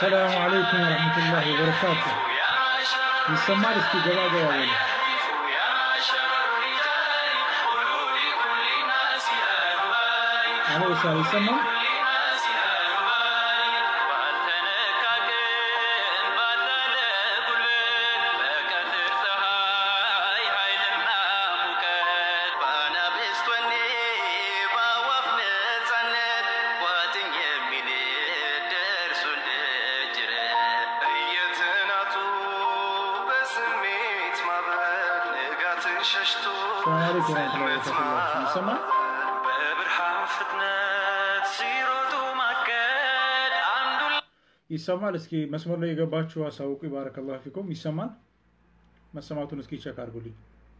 አሰላሙ አለይኩም ወረሕመቱላሂ ወበረካቱ። ይሰማል? እስኪ ገባ ገባ በሉ። አሎ ሳ ይሰማል? ሰላም አለይኩም ወረሕመቱላሂ ወበረካቱ። ይሰማል? ይሰማል? እስኪ መስመር ላይ የገባችሁ አሳውቁ። ባረከላሁ ፊኩም። ይሰማል? መሰማቱን እስኪ ቸክ አድርጉልኝ።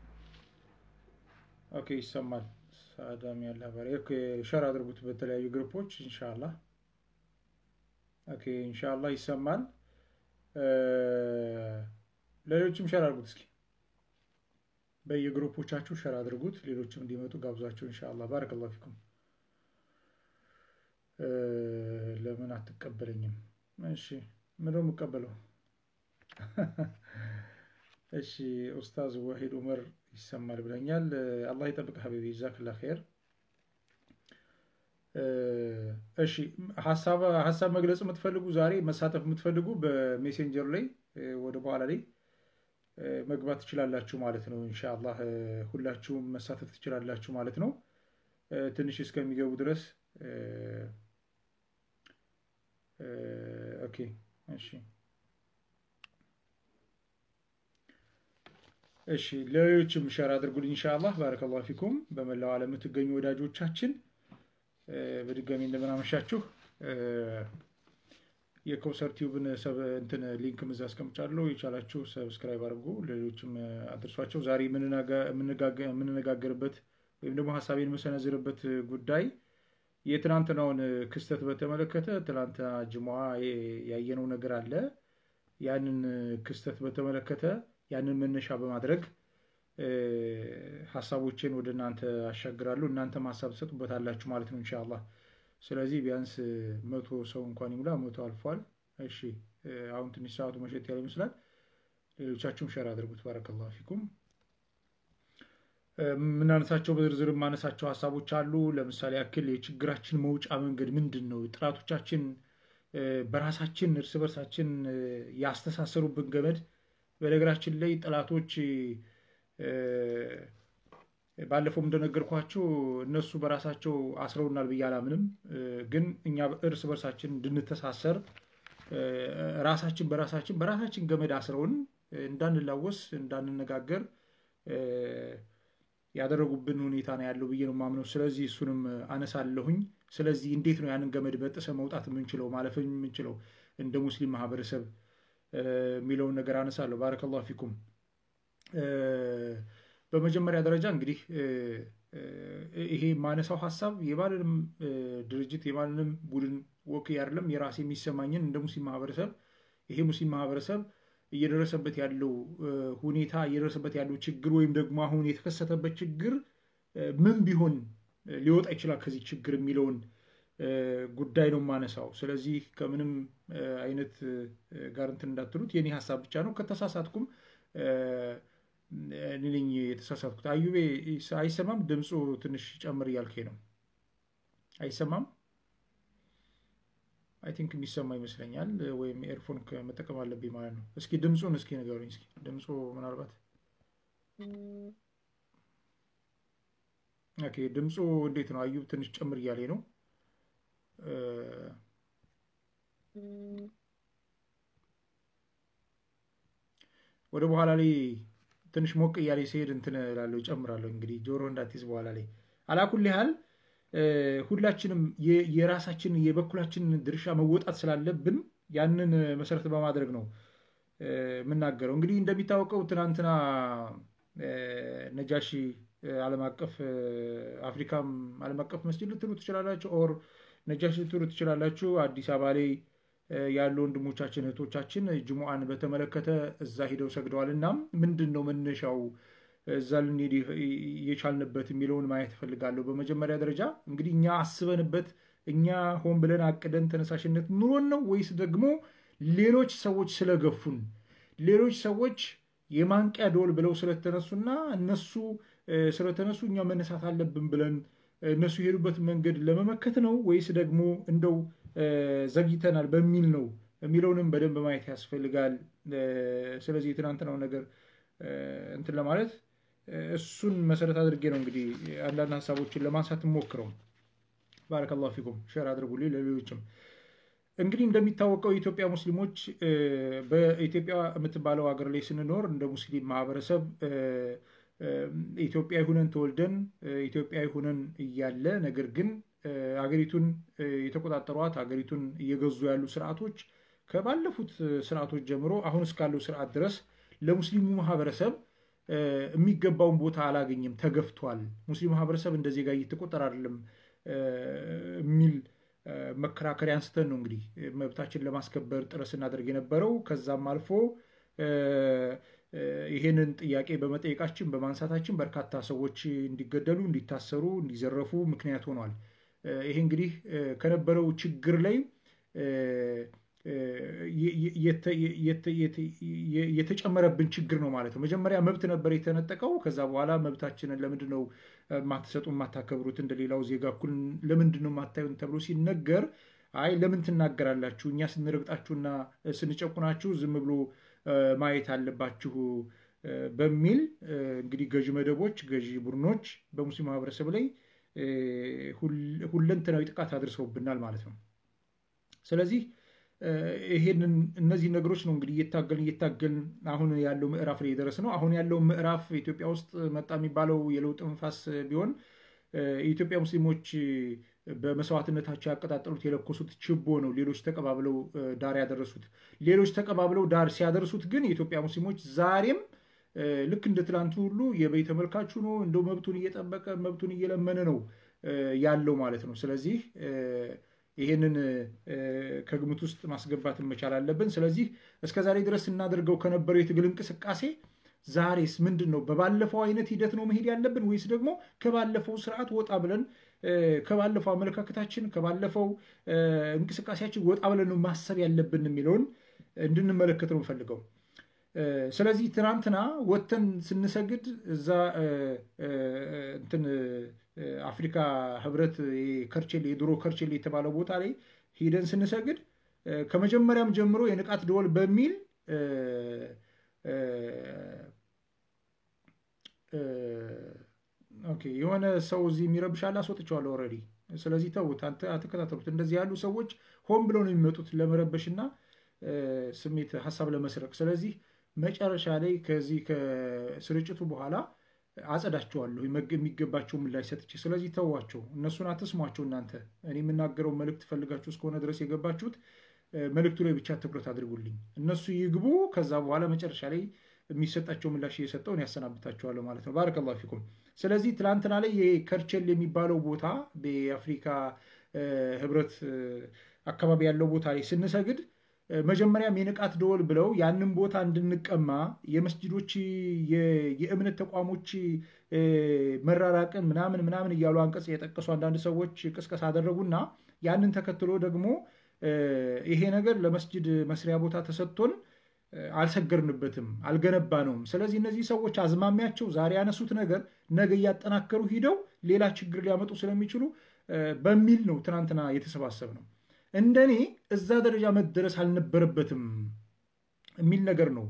ኦኬ ይሰማል። ሳዳም ያለ ባሪ ኦኬ፣ ሸር አድርጉት በተለያዩ ግሩፖች ኢንሻአላህ። ኦኬ ኢንሻአላህ ይሰማል። ሌሎችም ሸር አድርጉት እስኪ በየግሩፖቻችሁ ሸር አድርጉት፣ ሌሎችም እንዲመጡ ጋብዟቸው ኢንሻአላህ። ባረከላሁ ፊኩም። ለምን አትቀበለኝም? እሺ ምነው የምቀበለው? እሺ ኡስታዝ ወሂድ ኡመር ይሰማል ብለኛል። አላህ ይጠብቅ ሀቢቢ ጀዛክላ ኸይር። እሺ ሀሳብ ሀሳብ መግለጽ የምትፈልጉ ዛሬ መሳተፍ የምትፈልጉ በሜሴንጀር ላይ ወደ በኋላ ላይ መግባት ትችላላችሁ ማለት ነው። ኢንሻአላህ ሁላችሁም መሳተፍ ትችላላችሁ ማለት ነው። ትንሽ እስከሚገቡ ድረስ ኦኬ እሺ እሺ ለሌሎችም ሸር አድርጉልኝ ኢንሻአላህ። ባረከላሁ ፊኩም። በመላው ዓለም የምትገኙ ወዳጆቻችን በድጋሚ እንደምን አመሻችሁ። የኮውሰር ቲዩብን እንትን ሊንክ ምዛ አስቀምጫለሁ። የቻላችሁ ሰብስክራይብ አድርጉ፣ ሌሎችም አድርሷቸው። ዛሬ የምንነጋገርበት ወይም ደግሞ ሀሳቤን የምሰነዝርበት ጉዳይ የትናንትናውን ክስተት በተመለከተ ትናንትና ጅሙዓ ያየነው ነገር አለ። ያንን ክስተት በተመለከተ ያንን መነሻ በማድረግ ሀሳቦችን ወደ እናንተ አሻግራለሁ። እናንተም ሀሳብ ትሰጡበታላችሁ ማለት ነው ኢንሻአላህ። ስለዚህ ቢያንስ መቶ ሰው እንኳን ይሙላ። መቶ አልፏል። እሺ አሁን ትንሽ ሰዓቱ መሸት ያለ ይመስላል። ሌሎቻችሁም ሸር አድርጉት። ባረከላሁ ፊኩም። የምናነሳቸው በዝርዝር የማነሳቸው ሀሳቦች አሉ። ለምሳሌ ያክል የችግራችን መውጫ መንገድ ምንድን ነው? ጥላቶቻችን በራሳችን እርስ በርሳችን ያስተሳሰሩብን ገመድ። በነገራችን ላይ ጠላቶች ባለፈውም እንደነገርኳቸው እነሱ በራሳቸው አስረውናል ብዬ አላምንም። ግን እኛ እርስ በርሳችን እንድንተሳሰር ራሳችን በራሳችን በራሳችን ገመድ አስረውን እንዳንላወስ እንዳንነጋገር ያደረጉብን ሁኔታ ነው ያለው ብዬ ነው የማምነው። ስለዚህ እሱንም አነሳለሁኝ። ስለዚህ እንዴት ነው ያንን ገመድ በጥሰ መውጣት የምንችለው ማለፍ የምንችለው እንደ ሙስሊም ማህበረሰብ የሚለውን ነገር አነሳለሁ። ባረከላሁ ፊኩም። በመጀመሪያ ደረጃ እንግዲህ ይሄ የማነሳው ሀሳብ የማንንም ድርጅት የማንንም ቡድን ወክ አይደለም። የራሴ የሚሰማኝን እንደ ሙስሊም ማህበረሰብ ይሄ ሙስሊም ማህበረሰብ እየደረሰበት ያለው ሁኔታ እየደረሰበት ያለው ችግር ወይም ደግሞ አሁን የተከሰተበት ችግር ምን ቢሆን ሊወጣ ይችላል ከዚህ ችግር የሚለውን ጉዳይ ነው የማነሳው። ስለዚህ ከምንም አይነት ጋር እንትን እንዳትሉት የኔ ሀሳብ ብቻ ነው። ከተሳሳትኩም እኔ ነኝ የተሳሳትኩት። አዩቤ አይሰማም? ድምፁ ትንሽ ጨምር እያልከኝ ነው። አይሰማም? አይ ቲንክ የሚሰማ ይመስለኛል። ወይም ኤርፎን መጠቀም አለብኝ ማለት ነው። እስኪ ድምፁን እስኪ ንገሩኝ። እስኪ ድምፁ ምናልባት ኦኬ፣ ድምፁ እንዴት ነው? አዩብ ትንሽ ጨምር እያለኝ ነው። ወደ በኋላ ላይ ትንሽ ሞቅ እያለ ሲሄድ እንትን እላለሁ እጨምራለሁ። እንግዲህ ጆሮ እንዳትይዝ በኋላ ላይ አላኩል ያህል ሁላችንም የራሳችን የበኩላችን ድርሻ መወጣት ስላለብን ያንን መሰረት በማድረግ ነው የምናገረው። እንግዲህ እንደሚታወቀው ትናንትና ነጃሺ ዓለም አቀፍ አፍሪካም ዓለም አቀፍ መስጂድ ልትሉ ትችላላችሁ፣ ኦር ነጃሺ ልትሉ ትችላላችሁ። አዲስ አበባ ላይ ያሉ ወንድሞቻችን እህቶቻችን ጅሙዓን በተመለከተ እዛ ሂደው ሰግደዋል። እና ምንድን ነው መነሻው እዛ ልንሄድ የቻልንበት የሚለውን ማየት እፈልጋለሁ። በመጀመሪያ ደረጃ እንግዲህ እኛ አስበንበት እኛ ሆን ብለን አቅደን ተነሳሽነት ኑሮን ነው ወይስ ደግሞ ሌሎች ሰዎች ስለገፉን፣ ሌሎች ሰዎች የማንቂያ ደወል ብለው ስለተነሱና እነሱ ስለተነሱ እኛ መነሳት አለብን ብለን እነሱ የሄዱበት መንገድ ለመመከት ነው ወይስ ደግሞ እንደው ዘግይተናል በሚል ነው የሚለውንም በደንብ ማየት ያስፈልጋል። ስለዚህ የትናንትናው ነገር እንትን ለማለት እሱን መሰረት አድርጌ ነው እንግዲህ አንዳንድ ሀሳቦችን ለማንሳት ሞክረው። ባረከላሁ ፊኩም ሸር አድርጉልኝ ለሌሎችም። እንግዲህ እንደሚታወቀው የኢትዮጵያ ሙስሊሞች በኢትዮጵያ የምትባለው ሀገር ላይ ስንኖር እንደ ሙስሊም ማህበረሰብ ኢትዮጵያዊ ሁነን ተወልደን ኢትዮጵያዊ ሁነን እያለ ነገር ግን ሀገሪቱን የተቆጣጠሯት ሀገሪቱን እየገዙ ያሉ ስርዓቶች ከባለፉት ስርዓቶች ጀምሮ አሁን እስካለው ስርዓት ድረስ ለሙስሊሙ ማህበረሰብ የሚገባውን ቦታ አላገኘም፣ ተገፍቷል። ሙስሊም ማህበረሰብ እንደ ዜጋ እየተቆጠረ አይደለም የሚል መከራከሪያ አንስተን ነው እንግዲህ መብታችን ለማስከበር ጥረት ስናደርግ የነበረው። ከዛም አልፎ ይሄንን ጥያቄ በመጠየቃችን በማንሳታችን በርካታ ሰዎች እንዲገደሉ፣ እንዲታሰሩ፣ እንዲዘረፉ ምክንያት ሆኗል። ይሄ እንግዲህ ከነበረው ችግር ላይ የተጨመረብን ችግር ነው ማለት ነው። መጀመሪያ መብት ነበር የተነጠቀው። ከዛ በኋላ መብታችንን ለምንድን ነው የማትሰጡ የማታከብሩት? እንደሌላው ዜጋ እኩል ለምንድን ነው የማታዩን ተብሎ ሲነገር አይ ለምን ትናገራላችሁ? እኛ ስንረግጣችሁና ስንጨቁናችሁ ዝም ብሎ ማየት አለባችሁ በሚል እንግዲህ ገዢ መደቦች፣ ገዢ ቡድኖች በሙስሊም ማህበረሰብ ላይ ሁለንተናዊ ጥቃት አድርሰውብናል ማለት ነው። ስለዚህ ይሄንን እነዚህ ነገሮች ነው እንግዲህ እየታገልን እየታገልን አሁን ያለው ምዕራፍ ላይ የደረስ ነው። አሁን ያለው ምዕራፍ ኢትዮጵያ ውስጥ መጣ የሚባለው የለውጥ መንፈስ ቢሆን የኢትዮጵያ ሙስሊሞች በመስዋዕትነታቸው ያቀጣጠሉት የለኮሱት ችቦ ነው። ሌሎች ተቀባብለው ዳር ያደረሱት ሌሎች ተቀባብለው ዳር ሲያደርሱት ግን የኢትዮጵያ ሙስሊሞች ዛሬም ልክ እንደ ትላንቱ ሁሉ የበይ ተመልካቹ ነው እንደው መብቱን እየጠበቀ መብቱን እየለመነ ነው ያለው ማለት ነው። ስለዚህ ይሄንን ከግምት ውስጥ ማስገባት መቻል አለብን። ስለዚህ እስከ ዛሬ ድረስ ስናደርገው ከነበረው የትግል እንቅስቃሴ ዛሬስ ምንድን ነው? በባለፈው አይነት ሂደት ነው መሄድ ያለብን ወይስ ደግሞ ከባለፈው ስርዓት ወጣ ብለን ከባለፈው አመለካከታችን ከባለፈው እንቅስቃሴያችን ወጣ ብለን ነው ማሰብ ያለብን የሚለውን እንድንመለከት ነው የምፈልገው። ስለዚህ ትናንትና ወጥተን ስንሰግድ እዛ እንትን አፍሪካ ህብረት ከርቼሌ የድሮ ከርቼሌ የተባለው ቦታ ላይ ሂደን ስንሰግድ ከመጀመሪያም ጀምሮ የንቃት ደወል በሚል የሆነ ሰው እዚህ የሚረብሻል አስወጥቼዋለሁ ኦልሬዲ። ስለዚህ ተውት፣ አትከታተሉት። እንደዚህ ያሉ ሰዎች ሆን ብለው ነው የሚመጡት ለመረበሽና ስሜት ሀሳብ ለመስረቅ። ስለዚህ መጨረሻ ላይ ከዚህ ከስርጭቱ በኋላ አጸዳቸዋለሁ የሚገባቸው ምላሽ ሰጥቼ። ስለዚህ ተዋቸው፣ እነሱን አትስሟቸው። እናንተ እኔ የምናገረው መልእክት ፈልጋችሁ እስከሆነ ድረስ የገባችሁት መልእክቱ ላይ ብቻ ትኩረት አድርጉልኝ። እነሱ ይግቡ። ከዛ በኋላ መጨረሻ ላይ የሚሰጣቸው ምላሽ እየሰጠውን ያሰናብታቸዋለሁ ማለት ነው። ባረከላሁ ፊኩም። ስለዚህ ትላንትና ላይ የከርቸል የሚባለው ቦታ በአፍሪካ ህብረት አካባቢ ያለው ቦታ ላይ ስንሰግድ መጀመሪያም የንቃት ደወል ብለው ያንን ቦታ እንድንቀማ የመስጅዶች የእምነት ተቋሞች መራራቅን ምናምን ምናምን እያሉ አንቀጽ የጠቀሱ አንዳንድ ሰዎች ቅስቀሳ አደረጉና ያንን ተከትሎ ደግሞ ይሄ ነገር ለመስጅድ መስሪያ ቦታ ተሰጥቶን አልሰገርንበትም፣ አልገነባነውም። ስለዚህ እነዚህ ሰዎች አዝማሚያቸው ዛሬ ያነሱት ነገር ነገ እያጠናከሩ ሂደው ሌላ ችግር ሊያመጡ ስለሚችሉ በሚል ነው ትናንትና የተሰባሰብ ነው። እንደኔ እዛ ደረጃ መደረስ አልነበረበትም የሚል ነገር ነው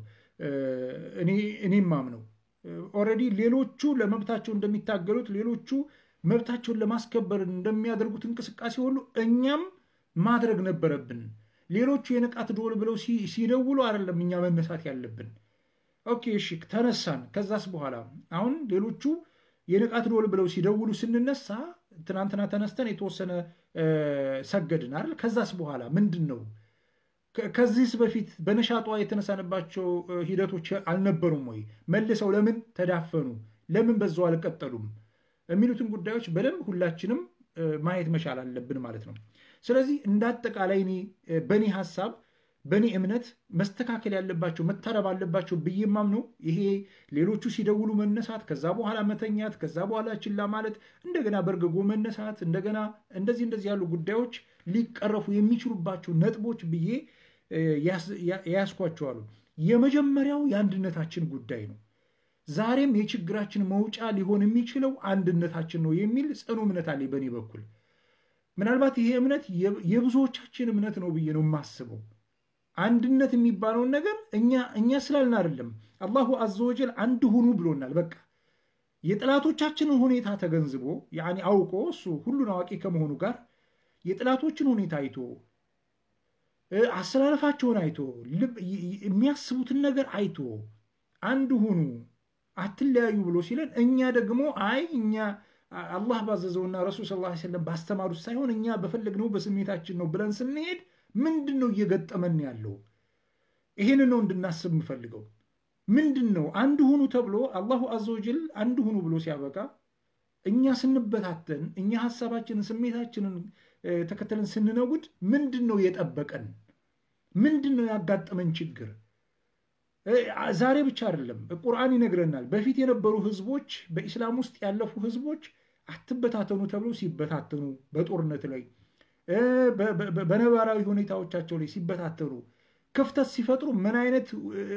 እኔም ማምነው። ኦልሬዲ ሌሎቹ ለመብታቸው እንደሚታገሉት ሌሎቹ መብታቸውን ለማስከበር እንደሚያደርጉት እንቅስቃሴ ሁሉ እኛም ማድረግ ነበረብን። ሌሎቹ የንቃት ደወል ብለው ሲደውሉ አይደለም እኛ መነሳት ያለብን። ኦኬ እሺ ተነሳን። ከዛስ በኋላ አሁን ሌሎቹ የንቃት ደወል ብለው ሲደውሉ ስንነሳ ትናንትና ተነስተን የተወሰነ ሰገድን አይደል? ከዛስ በኋላ ምንድን ነው? ከዚህስ በፊት በነሻጧ የተነሳንባቸው ሂደቶች አልነበሩም ወይ? መልሰው ለምን ተዳፈኑ? ለምን በዛው አልቀጠሉም? የሚሉትን ጉዳዮች በደንብ ሁላችንም ማየት መቻል አለብን ማለት ነው። ስለዚህ እንደ አጠቃላይ እኔ በእኔ ሀሳብ በእኔ እምነት መስተካከል ያለባቸው መታረብ አለባቸው ብዬ ማምነው ይሄ ሌሎቹ ሲደውሉ መነሳት፣ ከዛ በኋላ መተኛት፣ ከዛ በኋላ ችላ ማለት፣ እንደገና በርገጎ መነሳት፣ እንደገና እንደዚህ እንደዚህ ያሉ ጉዳዮች ሊቀረፉ የሚችሉባቸው ነጥቦች ብዬ የያዝኳቸው አሉ። የመጀመሪያው የአንድነታችን ጉዳይ ነው። ዛሬም የችግራችን መውጫ ሊሆን የሚችለው አንድነታችን ነው የሚል ጽኑ እምነት አለኝ በእኔ በኩል። ምናልባት ይሄ እምነት የብዙዎቻችን እምነት ነው ብዬ ነው የማስበው። አንድነት የሚባለውን ነገር እኛ እኛ ስላልን አይደለም። አላሁ አዘወጀል አንድ ሁኑ ብሎናል። በቃ የጥላቶቻችንን ሁኔታ ተገንዝቦ ያኔ አውቆ እሱ ሁሉን አዋቂ ከመሆኑ ጋር የጥላቶችን ሁኔታ አይቶ አሰላለፋቸውን አይቶ የሚያስቡትን ነገር አይቶ አንድ ሁኑ አትለያዩ ብሎ ሲለን እኛ ደግሞ አይ እኛ አላህ ባዘዘውና ረሱል ሰለላሁ ዐለይሂ ወሰለም ባስተማሩት ሳይሆን እኛ በፈለግነው በስሜታችን ነው ብለን ስንሄድ ምንድን ነው እየገጠመን ያለው? ይሄንን ነው እንድናስብ የምፈልገው። ምንድን ነው አንድ ሁኑ ተብሎ አላሁ አዘወጀል አንድ ሁኑ ብሎ ሲያበቃ እኛ ስንበታተን እኛ ሀሳባችንን ስሜታችንን ተከተለን ስንነጉድ ምንድን ነው የጠበቀን? ምንድን ነው ያጋጠመን ችግር? ዛሬ ብቻ አይደለም፣ ቁርአን ይነግረናል። በፊት የነበሩ ህዝቦች፣ በኢስላም ውስጥ ያለፉ ህዝቦች አትበታተኑ ተብሎ ሲበታተኑ፣ በጦርነት ላይ በነባራዊ ሁኔታዎቻቸው ላይ ሲበታተኑ፣ ክፍተት ሲፈጥሩ ምን አይነት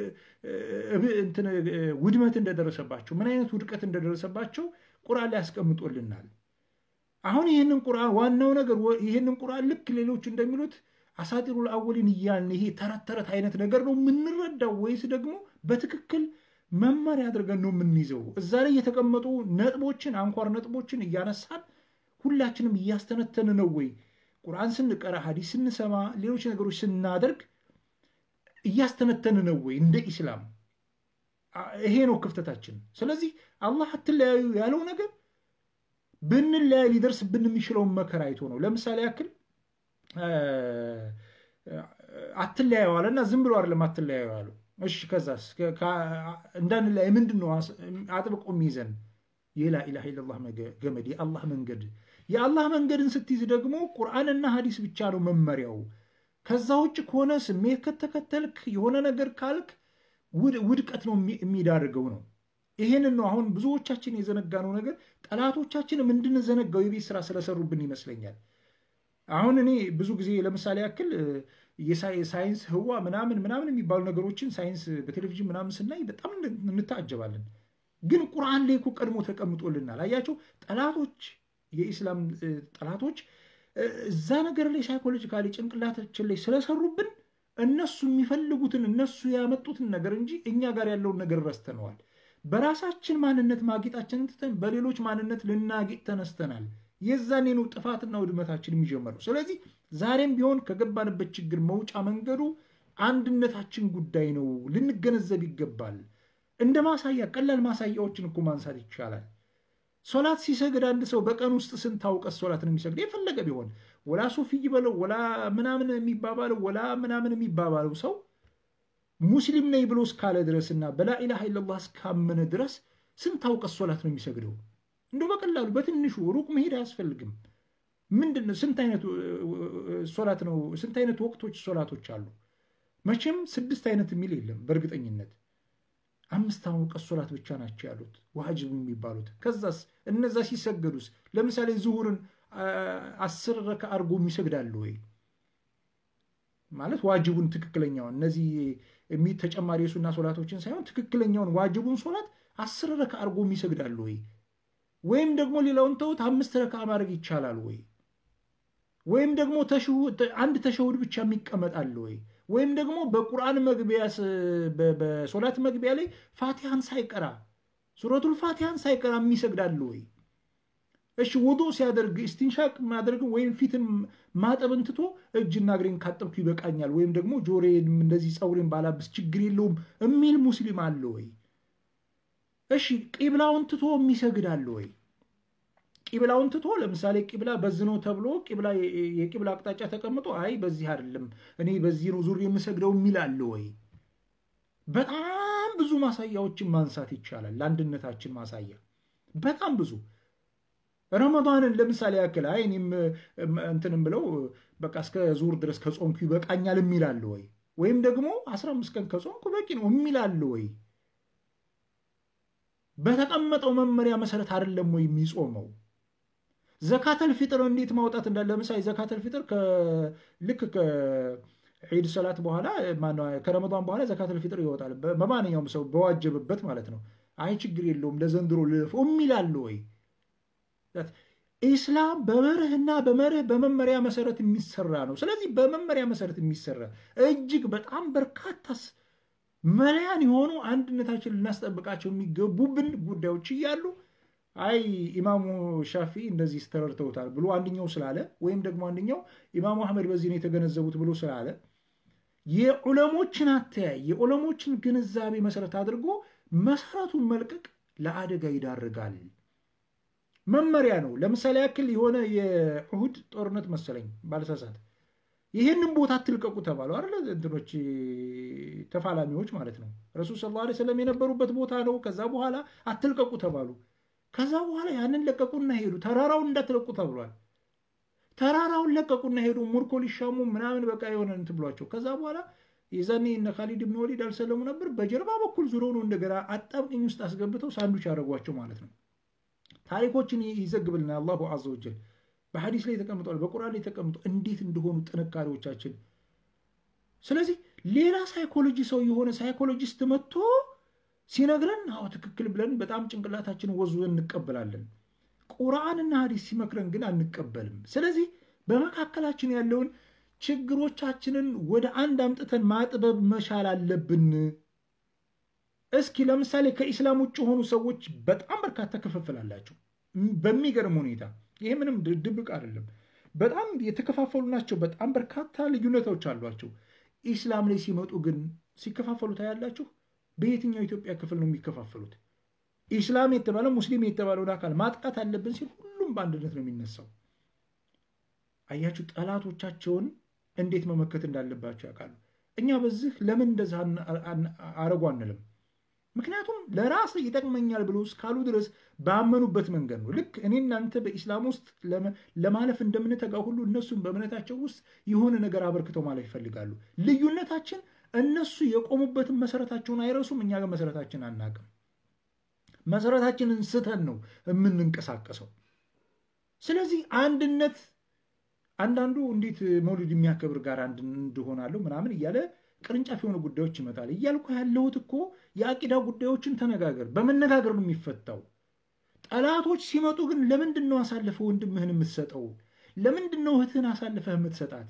ውድመት እንደደረሰባቸው፣ ምን አይነት ውድቀት እንደደረሰባቸው ቁርአን ላይ ያስቀምጦልናል። አሁን ይህንን ቁርአን ዋናው ነገር ይህንን ቁርአን ልክ ሌሎች እንደሚሉት አሳጢሩል አወሊን እያልን ይሄ ተረት ተረት አይነት ነገር ነው የምንረዳው ወይስ ደግሞ በትክክል መመሪያ አድርገን ነው የምንይዘው? እዛ ላይ የተቀመጡ ነጥቦችን አንኳር ነጥቦችን እያነሳን ሁላችንም እያስተነተን ነው ወይ? ቁርአን ስንቀራ፣ ሀዲስ ስንሰማ፣ ሌሎች ነገሮች ስናደርግ እያስተነተን ነው ወይ? እንደ ኢስላም ይሄ ነው ክፍተታችን። ስለዚህ አላህ አትለያዩ ያለው ነገር ብንለያይ ሊደርስብን የሚችለውን መከራ አይቶ ነው። ለምሳሌ ያክል አትለያዩ አለና ዝም ብሎ አይደለም አትለያዩ አለው። እሺ ከዛስ እንዳንለያይ ምንድን ነው አጥብቆ የሚይዘን? የላ ኢላሃ ኢለላህ ገመድ የአላህ መንገድ። የአላህ መንገድን ስትይዝ ደግሞ ቁርአንና ሀዲስ ብቻ ነው መመሪያው። ከዛ ውጭ ከሆነ ስሜት ከተከተልክ የሆነ ነገር ካልክ ውድቀት ነው የሚዳርገው ነው። ይሄንን ነው አሁን ብዙዎቻችን የዘነጋነው ነገር ጠላቶቻችንም እንድንዘነጋው የቤት ስራ ስለሰሩብን ይመስለኛል። አሁን እኔ ብዙ ጊዜ ለምሳሌ ያክል የሳይንስ ህዋ ምናምን ምናምን የሚባሉ ነገሮችን ሳይንስ በቴሌቪዥን ምናምን ስናይ በጣም እንታጀባለን። ግን ቁርአን ላይ እኮ ቀድሞ ተቀምጦልናል። አያቸው ጠላቶች፣ የኢስላም ጠላቶች እዛ ነገር ላይ ሳይኮሎጂካሊ ጭንቅላታችን ላይ ስለሰሩብን እነሱ የሚፈልጉትን እነሱ ያመጡትን ነገር እንጂ እኛ ጋር ያለውን ነገር ረስተነዋል። በራሳችን ማንነት ማጌጣችንን ትተን በሌሎች ማንነት ልናጌጥ ተነስተናል። የዛኔ ነው ጥፋትና ውድመታችን የሚጀመረው። ስለዚህ ዛሬም ቢሆን ከገባንበት ችግር መውጫ መንገዱ አንድነታችን ጉዳይ ነው፣ ልንገነዘብ ይገባል። እንደ ማሳያ ቀላል ማሳያዎችን እኮ ማንሳት ይቻላል። ሶላት ሲሰግድ አንድ ሰው በቀን ውስጥ ስንት አውቀት ሶላትን የሚሰግድ የፈለገ ቢሆን ወላ ሱፍይ በለው ወላ ምናምን የሚባባለው ወላ ምናምን የሚባባለው ሰው ሙስሊም ነኝ ብሎ እስካለ ድረስና በላኢላሃ ኢለላህ እስካመነ ድረስ ስንት አውቀት ሶላት ነው የሚሰግደው? እንደው በቀላሉ በትንሹ ሩቅ መሄድ አያስፈልግም። ምንድን ነው ስንት አይነት ሶላት ነው? ስንት አይነት ወቅቶች ሶላቶች አሉ? መቼም ስድስት አይነት የሚል የለም በእርግጠኝነት አምስት አውቀት ሶላት ብቻ ናቸው ያሉት ዋጅብ የሚባሉት። ከዛስ እነዛ ሲሰገዱስ ለምሳሌ ዝሁርን አስር ረካ አድርጎ የሚሰግዳሉ ወይ ማለት ዋጅቡን ትክክለኛውን እነዚህ ተጨማሪ የሱና ሶላቶችን ሳይሆን ትክክለኛውን ዋጅቡን ሶላት አስር ረካ አድርጎ የሚሰግዳሉ ወይ ወይም ደግሞ ሌላውን ተውት አምስት ረካ ማድረግ ይቻላል ወይ ወይም ደግሞ አንድ ተሸሁድ ብቻ የሚቀመጣል ወይ ወይም ደግሞ በቁርአን መግቢያ በሶላት መግቢያ ላይ ፋቲሃን ሳይቀራ ሱረቱል ፋቲሃን ሳይቀራ የሚሰግዳል ወይ? እሺ ውዱ ሲያደርግ እስቲንሻቅ ማድረግ ወይም ፊትን ማጠብን ትቶ እጅና እግሬን ካጠብኩ ይበቃኛል ወይም ደግሞ ጆሮዬን እንደዚህ ፀጉሬን ባላብስ ችግር የለውም የሚል ሙስሊም አለ ወይ? እሺ ቂብላውን ትቶ የሚሰግድ አለ ወይ? ቂብላውን ትቶ ለምሳሌ ቂብላ በዚህ ነው ተብሎ ቂብላ የቂብላ አቅጣጫ ተቀምጦ አይ በዚህ አይደለም እኔ በዚህ ነው ዙር የምሰግደው የሚል አለ ወይ? በጣም ብዙ ማሳያዎችን ማንሳት ይቻላል። ለአንድነታችን ማሳያ በጣም ብዙ ረመዳንን ለምሳሌ ያክል አይ እኔም እንትንም ብለው በቃ እስከ ዙር ድረስ ከጾምኩ ይበቃኛል የሚል አለ ወይ? ወይም ደግሞ አስራ አምስት ቀን ከጾምኩ በቂ ነው የሚል አለ ወይ? በተቀመጠው መመሪያ መሰረት አይደለም ወይ የሚጾመው? ዘካተል ፊጥር እንዴት ማውጣት እንዳለ ለምሳሌ ዘካተል ፊጥር ልክ ዒድ ሰላት በኋላ ከረመዳን በኋላ ዘካተል ፊጥር ይወጣል። በማንኛውም ሰው በዋጀበበት ማለት ነው። አይ ችግር የለውም ለዘንድሮ ልለፈው የሚላለ ወይ? ኢስላም በመርህና በመርህ በመመሪያ መሰረት የሚሰራ ነው። ስለዚህ በመመሪያ መሰረት የሚሰራ እጅግ በጣም በርካታ መለያን የሆኑ አንድነታችን ልናስጠብቃቸው የሚገቡብን ጉዳዮች እያሉ አይ ኢማሙ ሻፊ እንደዚህ ተረድተውታል ብሎ አንደኛው ስላለ ወይም ደግሞ አንደኛው ኢማሙ አህመድ በዚህ ነው የተገነዘቡት ብሎ ስላለ የዑለሞችን አተያይ የዑለሞችን ግንዛቤ መሰረት አድርጎ መሰረቱን መልቀቅ ለአደጋ ይዳርጋል። መመሪያ ነው። ለምሳሌ ያክል የሆነ የኡሁድ ጦርነት መሰለኝ ባለሳሳት ይህንን ቦታ አትልቀቁ ተባሉ አይደለ? እንትኖች ተፋላሚዎች ማለት ነው። ረሱል ሰለላሁ ዐለይሂ ወሰለም የነበሩበት ቦታ ነው። ከዛ በኋላ አትልቀቁ ተባሉ። ከዛ በኋላ ያንን ለቀቁና ሄዱ። ተራራውን እንዳትለቁ ተብሏል። ተራራውን ለቀቁና ሄዱ። ሙርኮ ሊሻሙ ምናምን በቃ የሆነ እንትን ብሏቸው ከዛ በኋላ የዛኔ እነ ካሊድ ብን ወሊድ አልሰለሙ ነበር። በጀርባ በኩል ዙረው ነው እንደገና አጣብቅኝ ውስጥ አስገብተው ሳንዱች ያደረጓቸው ማለት ነው። ታሪኮችን ይዘግብልናል አላሁ ዐዘ ወጀል በሐዲስ ላይ ተቀምጧል፣ በቁርአን ላይ ተቀምጧል፣ እንዴት እንደሆኑ ጥንካሬዎቻችን። ስለዚህ ሌላ ሳይኮሎጂ ሰው የሆነ ሳይኮሎጂስት መጥቶ ሲነግረን አዎ ትክክል ብለን በጣም ጭንቅላታችን ወዙ እንቀበላለን። ቁርአንና ሐዲስ ሲመክረን ግን አንቀበልም። ስለዚህ በመካከላችን ያለውን ችግሮቻችንን ወደ አንድ አምጥተን ማጥበብ መቻል አለብን። እስኪ ለምሳሌ ከኢስላም ውጭ የሆኑ ሰዎች በጣም በርካታ ክፍፍል አላቸው በሚገርም ሁኔታ። ይሄ ምንም ድብቅ አይደለም። በጣም የተከፋፈሉ ናቸው። በጣም በርካታ ልዩነቶች አሏቸው። ኢስላም ላይ ሲመጡ ግን ሲከፋፈሉ ታያላችሁ። በየትኛው ኢትዮጵያ ክፍል ነው የሚከፋፈሉት? ኢስላም የተባለው ሙስሊም የተባለውን አካል ማጥቃት አለብን ሲል ሁሉም በአንድነት ነው የሚነሳው። አያችሁ፣ ጠላቶቻቸውን እንዴት መመከት እንዳለባቸው ያውቃሉ። እኛ በዚህ ለምን እንደዛ አረጉ አንልም። ምክንያቱም ለራስ ይጠቅመኛል ብሎ እስካሉ ድረስ ባመኑበት መንገድ ነው። ልክ እኔ እናንተ በኢስላም ውስጥ ለማለፍ እንደምንተጋ ሁሉ እነሱም በእምነታቸው ውስጥ የሆነ ነገር አበርክተው ማለፍ ይፈልጋሉ። ልዩነታችን እነሱ የቆሙበትን መሰረታቸውን አይረሱም፣ እኛ ጋር መሰረታችን አናቅም። መሰረታችንን ስተን ነው የምንንቀሳቀሰው። ስለዚህ አንድነት አንዳንዱ እንዴት መውሊድ የሚያከብር ጋር አንድ እንደሆናለሁ ምናምን እያለ ቅርንጫፍ የሆኑ ጉዳዮች ይመጣል። እያልኩ ያለሁት እኮ የአቂዳ ጉዳዮችን ተነጋገር፣ በመነጋገር ነው የሚፈታው። ጠላቶች ሲመጡ ግን ለምንድን ነው አሳልፈህ ወንድምህን የምትሰጠው? ለምንድን ነው እህትህን አሳልፈህ የምትሰጣት?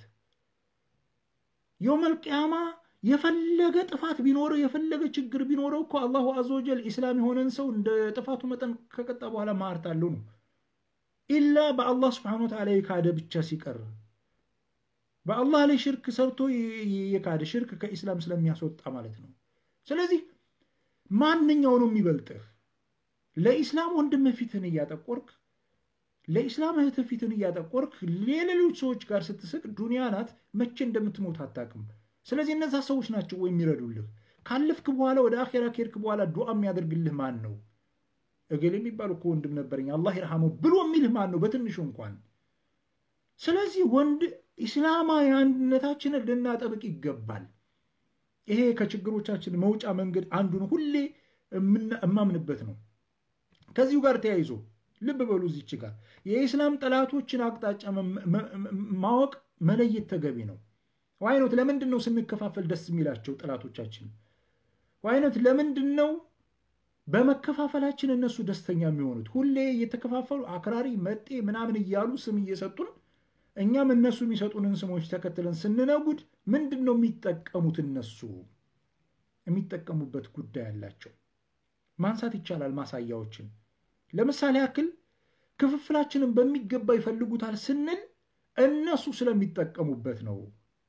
የውመል ቂያማ የፈለገ ጥፋት ቢኖረው የፈለገ ችግር ቢኖረው እኮ አላሁ አዘወጀል ኢስላም የሆነን ሰው እንደ ጥፋቱ መጠን ከቀጣ በኋላ ማርት አለው ነው ኢላ በአላህ ስብሐነ ወተዓላ የካደ ብቻ ሲቀር በአላህ ላይ ሽርክ ሰርቶ የካደ ሽርክ ከኢስላም ስለሚያስወጣ ማለት ነው። ስለዚህ ማንኛው ነው የሚበልጥህ? ለኢስላም ወንድምህ ፊትህን እያጠቆርክ ለኢስላም እህትህ ፊትህን እያጠቆርክ ሌሎች ሰዎች ጋር ስትስቅ ዱንያ ናት፣ መቼ እንደምትሞት አታውቅም። ስለዚህ እነዛ ሰዎች ናቸው ወይ የሚረዱልህ? ካለፍክ በኋላ ወደ አኼራ ከሄድክ በኋላ ዱዓ የሚያደርግልህ ማን ነው? እገሌ የሚባል እኮ ወንድም ነበረኝ አላህ ይርሐመው ብሎ የሚልህ ማን ነው? በትንሹ እንኳን። ስለዚህ ወንድ ኢስላማዊ አንድነታችንን ልናጠብቅ ይገባል። ይሄ ከችግሮቻችን መውጫ መንገድ አንዱ ነው። ሁሌ እማምንበት ነው። ከዚሁ ጋር ተያይዞ ልብ በሉ እዚች ጋር የኢስላም ጠላቶችን አቅጣጫ ማወቅ መለየት ተገቢ ነው። ዋይኖት ለምንድን ነው ስንከፋፈል ደስ የሚላቸው ጠላቶቻችን? ዋይኖት ለምንድን ነው በመከፋፈላችን እነሱ ደስተኛ የሚሆኑት? ሁሌ እየተከፋፈሉ አክራሪ መጤ ምናምን እያሉ ስም እየሰጡን እኛም እነሱ የሚሰጡንን ስሞች ተከትለን ስንነጉድ ምንድን ነው የሚጠቀሙት? እነሱ የሚጠቀሙበት ጉዳይ አላቸው። ማንሳት ይቻላል ማሳያዎችን። ለምሳሌ ያክል ክፍፍላችንን በሚገባ ይፈልጉታል ስንል እነሱ ስለሚጠቀሙበት ነው።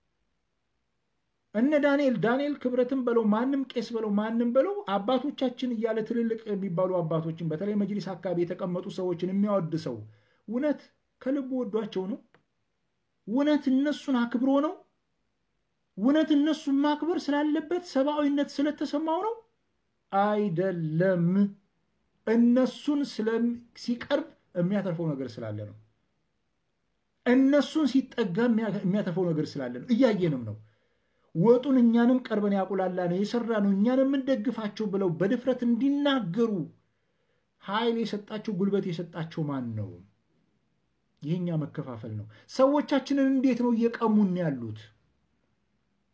እነ ዳንኤል ዳንኤል ክብረትን በለው ማንም ቄስ በለው ማንም በለው አባቶቻችን እያለ ትልልቅ የሚባሉ አባቶችን በተለይ መጅሊስ አካባቢ የተቀመጡ ሰዎችን የሚያወድ ሰው እውነት ከልቡ ወዷቸው ነው? እውነት እነሱን አክብሮ ነው? እውነት እነሱን ማክበር ስላለበት ሰብአዊነት ስለተሰማው ነው? አይደለም። እነሱን ሲቀርብ የሚያተርፈው ነገር ስላለ ነው። እነሱን ሲጠጋ የሚያተርፈው ነገር ስላለ ነው። እያየንም ነው። ወጡን እኛንም ቀርበን ያቁላላ ነው የሰራ ነው እኛን የምንደግፋቸው ብለው በድፍረት እንዲናገሩ ኃይል የሰጣቸው ጉልበት የሰጣቸው ማን ነው? ይህኛ መከፋፈል ነው። ሰዎቻችንን እንዴት ነው እየቀሙን ያሉት?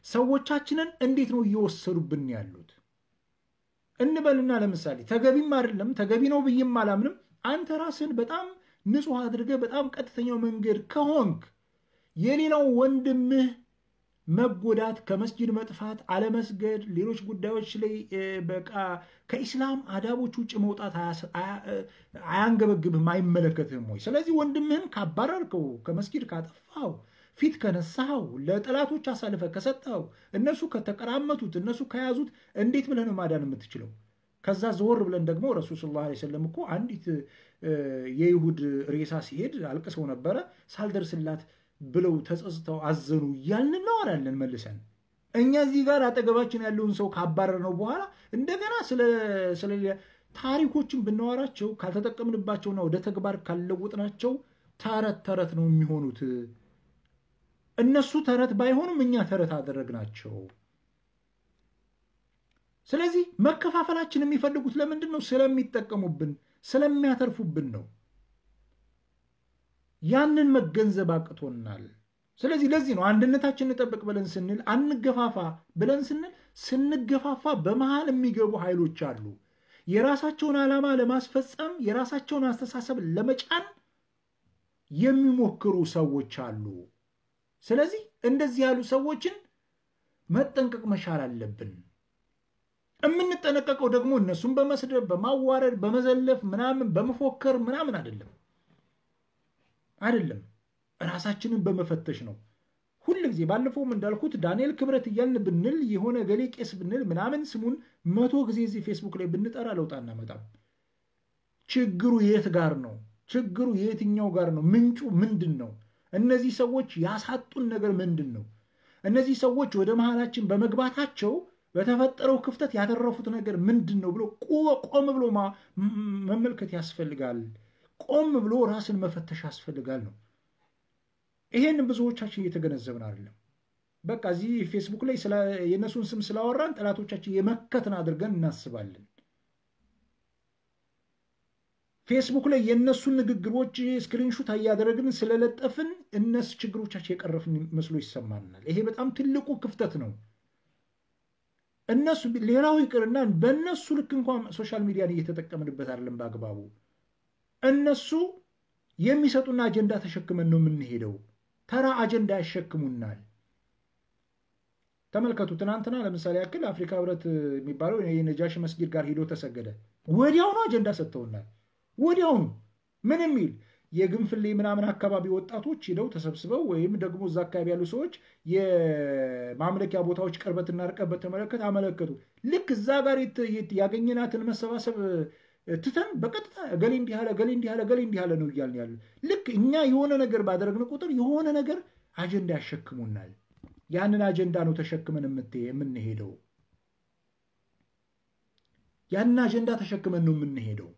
ሰዎቻችንን እንዴት ነው እየወሰዱብን ያሉት እንበልና ለምሳሌ ተገቢም አይደለም ተገቢ ነው ብዬም አላምንም። አንተ ራስን በጣም ንጹሕ አድርገህ በጣም ቀጥተኛው መንገድ ከሆንክ የሌላው ወንድምህ መጎዳት፣ ከመስጅድ መጥፋት፣ አለመስገድ፣ ሌሎች ጉዳዮች ላይ በቃ ከኢስላም አዳቦች ውጭ መውጣት አያንገበግብህም፣ አይመለከትህም ወይ? ስለዚህ ወንድምህን ካባረርከው፣ ከመስጊድ ካጠፋው፣ ፊት ከነሳኸው፣ ለጠላቶች አሳልፈ ከሰጠኸው፣ እነሱ ከተቀራመቱት፣ እነሱ ከያዙት እንዴት ብለህ ነው ማዳን የምትችለው? ከዛ ዘወር ብለን ደግሞ ረሱል ሰለላሁ ዐለይሂ ወሰለም እኮ አንዲት የይሁድ ሬሳ ሲሄድ አልቅሰው ነበረ ሳልደርስላት ብለው ተጸጽተው አዘኑ እያልን እናወራለን መልሰን። እኛ እዚህ ጋር አጠገባችን ያለውን ሰው ካባረር ነው በኋላ እንደገና ስለ ታሪኮችን ብናወራቸው ካልተጠቀምንባቸውና ወደ ተግባር ካልለውጥናቸው ተረት ተረት ነው የሚሆኑት። እነሱ ተረት ባይሆኑም እኛ ተረት አደረግናቸው። ስለዚህ መከፋፈላችን የሚፈልጉት ለምንድን ነው? ስለሚጠቀሙብን፣ ስለሚያተርፉብን ነው። ያንን መገንዘብ አቅቶናል። ስለዚህ ለዚህ ነው አንድነታችን እንጠብቅ ብለን ስንል አንገፋፋ ብለን ስንል ስንገፋፋ በመሃል የሚገቡ ኃይሎች አሉ። የራሳቸውን ዓላማ ለማስፈጸም የራሳቸውን አስተሳሰብ ለመጫን የሚሞክሩ ሰዎች አሉ። ስለዚህ እንደዚህ ያሉ ሰዎችን መጠንቀቅ መቻል አለብን። የምንጠነቀቀው ደግሞ እነሱን በመስደብ በማዋረድ በመዘለፍ ምናምን በመፎከር ምናምን አይደለም አይደለም ራሳችንን በመፈተሽ ነው። ሁል ጊዜ ባለፈውም እንዳልኩት ዳንኤል ክብረት እያልን ብንል የሆነ ገሌ ቄስ ብንል ምናምን ስሙን መቶ ጊዜ እዚህ ፌስቡክ ላይ ብንጠራ ለውጥ አናመጣም። ችግሩ የት ጋር ነው? ችግሩ የትኛው ጋር ነው? ምንጩ ምንድን ነው? እነዚህ ሰዎች ያሳጡን ነገር ምንድን ነው? እነዚህ ሰዎች ወደ መሃላችን በመግባታቸው በተፈጠረው ክፍተት ያተረፉት ነገር ምንድን ነው ብሎ ቆም ብሎ መመልከት ያስፈልጋል። ቆም ብሎ ራስን መፈተሽ ያስፈልጋል ነው። ይሄን ብዙዎቻችን እየተገነዘብን አይደለም። በቃ እዚህ ፌስቡክ ላይ የእነሱን ስም ስላወራን ጠላቶቻችን የመከትን አድርገን እናስባለን። ፌስቡክ ላይ የእነሱን ንግግሮች ስክሪንሹት እያደረግን ስለለጠፍን እነሱ ችግሮቻችን የቀረፍን መስሎ ይሰማናል። ይሄ በጣም ትልቁ ክፍተት ነው። እነሱ ሌላው ይቅርና በእነሱ ልክ እንኳን ሶሻል ሚዲያን እየተጠቀምንበት አይደለም በአግባቡ እነሱ የሚሰጡን አጀንዳ ተሸክመን ነው የምንሄደው። ተራ አጀንዳ ያሸክሙናል። ተመልከቱ። ትናንትና ለምሳሌ ያክል አፍሪካ ህብረት የሚባለው የነጃሽ መስጊድ ጋር ሂዶ ተሰገደ። ወዲያውኑ አጀንዳ ሰጥተውናል። ወዲያውኑ ምን የሚል የግንፍሌ ምናምን አካባቢ ወጣቶች ሂደው ተሰብስበው ወይም ደግሞ እዛ አካባቢ ያሉ ሰዎች የማምለኪያ ቦታዎች ቅርበትና ርቀት በተመለከተ አመለከቱ። ልክ እዛ ጋር ያገኘናትን መሰባሰብ ትተን በቀጥታ እገሌ እንዲህ አለ እገሌ እንዲህ አለ እገሌ እንዲህ አለ ነው እያልን ያለ። ልክ እኛ የሆነ ነገር ባደረግን ቁጥር የሆነ ነገር አጀንዳ ያሸክሙናል። ያንን አጀንዳ ነው ተሸክመን የምንሄደው። ያንን አጀንዳ ተሸክመን ነው የምንሄደው።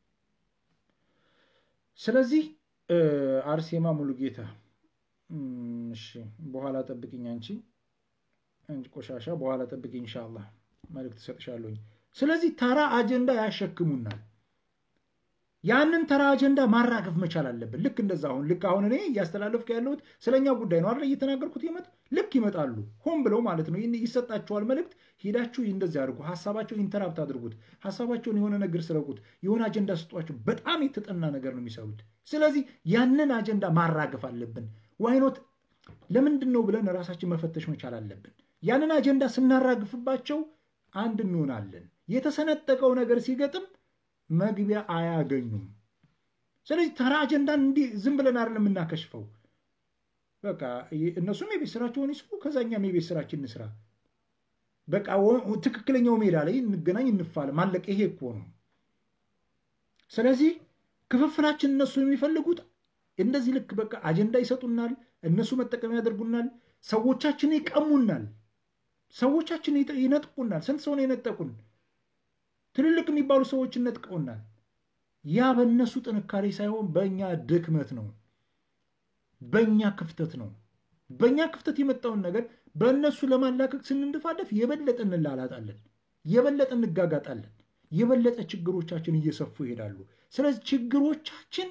ስለዚህ አርሴማ ሙሉጌታ፣ እሺ፣ በኋላ ጠብቅኝ አንቺ አንቺ ቆሻሻ፣ በኋላ ጠብቅኝ ኢንሻአላህ መልዕክት እሰጥሻለሁኝ። ስለዚህ ተራ አጀንዳ ያሸክሙናል። ያንን ተራ አጀንዳ ማራገፍ መቻል አለብን። ልክ እንደዛ አሁን ልክ አሁን እኔ እያስተላለፍኩ ያለሁት ስለኛ ጉዳይ ነው አይደል? እየተናገርኩት ይመጥ ልክ ይመጣሉ፣ ሆን ብለው ማለት ነው። ይሰጣቸዋል መልእክት፣ ሄዳችሁ እንደዚህ አድርጉ፣ ሀሳባቸው ኢንተራፕት አድርጉት፣ ሀሳባቸውን የሆነ ነገር ስረቁት፣ የሆነ አጀንዳ ስጧቸው። በጣም የተጠና ነገር ነው የሚሰሩት። ስለዚህ ያንን አጀንዳ ማራገፍ አለብን። ዋይኖት ለምንድን ነው ብለን ራሳችን መፈተሽ መቻል አለብን። ያንን አጀንዳ ስናራግፍባቸው አንድ እንሆናለን። የተሰነጠቀው ነገር ሲገጥም መግቢያ አያገኙም። ስለዚህ ተራ አጀንዳን እንዲህ ዝም ብለን አይደለም የምናከሽፈው። በቃ እነሱም የቤት ስራቸውን ይስሩ፣ ከዛኛም የቤት ስራችን እንስራ። በቃ ትክክለኛው ሜዳ ላይ እንገናኝ፣ እንፋለም። አለቀ። ይሄ እኮ ነው። ስለዚህ ክፍፍላችን እነሱ የሚፈልጉት እንደዚህ ልክ በቃ አጀንዳ ይሰጡናል፣ እነሱ መጠቀሚያ ያደርጉናል፣ ሰዎቻችን ይቀሙናል፣ ሰዎቻችን ይነጥቁናል። ስንት ሰው ነው የነጠቁን? ትልልቅ የሚባሉ ሰዎችን ነጥቀውናል። ያ በእነሱ ጥንካሬ ሳይሆን በእኛ ድክመት ነው፣ በእኛ ክፍተት ነው። በእኛ ክፍተት የመጣውን ነገር በእነሱ ለማላቀቅ ስንንድፋደፍ የበለጠ እንላላጣለን፣ የበለጠ እንጋጋጣለን፣ የበለጠ ችግሮቻችን እየሰፉ ይሄዳሉ። ስለዚህ ችግሮቻችን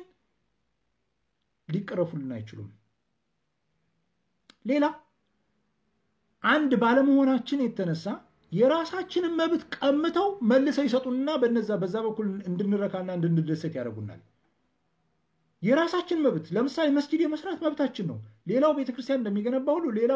ሊቀረፉልን አይችሉም። ሌላ አንድ ባለመሆናችን የተነሳ የራሳችንን መብት ቀምተው መልሰው ይሰጡንና በነዛ በዛ በኩል እንድንረካና እንድንደሰት ያደርጉናል። የራሳችን መብት ለምሳሌ መስጂድ የመስራት መብታችን ነው። ሌላው ቤተክርስቲያን እንደሚገነባ ሁሉ ሌላው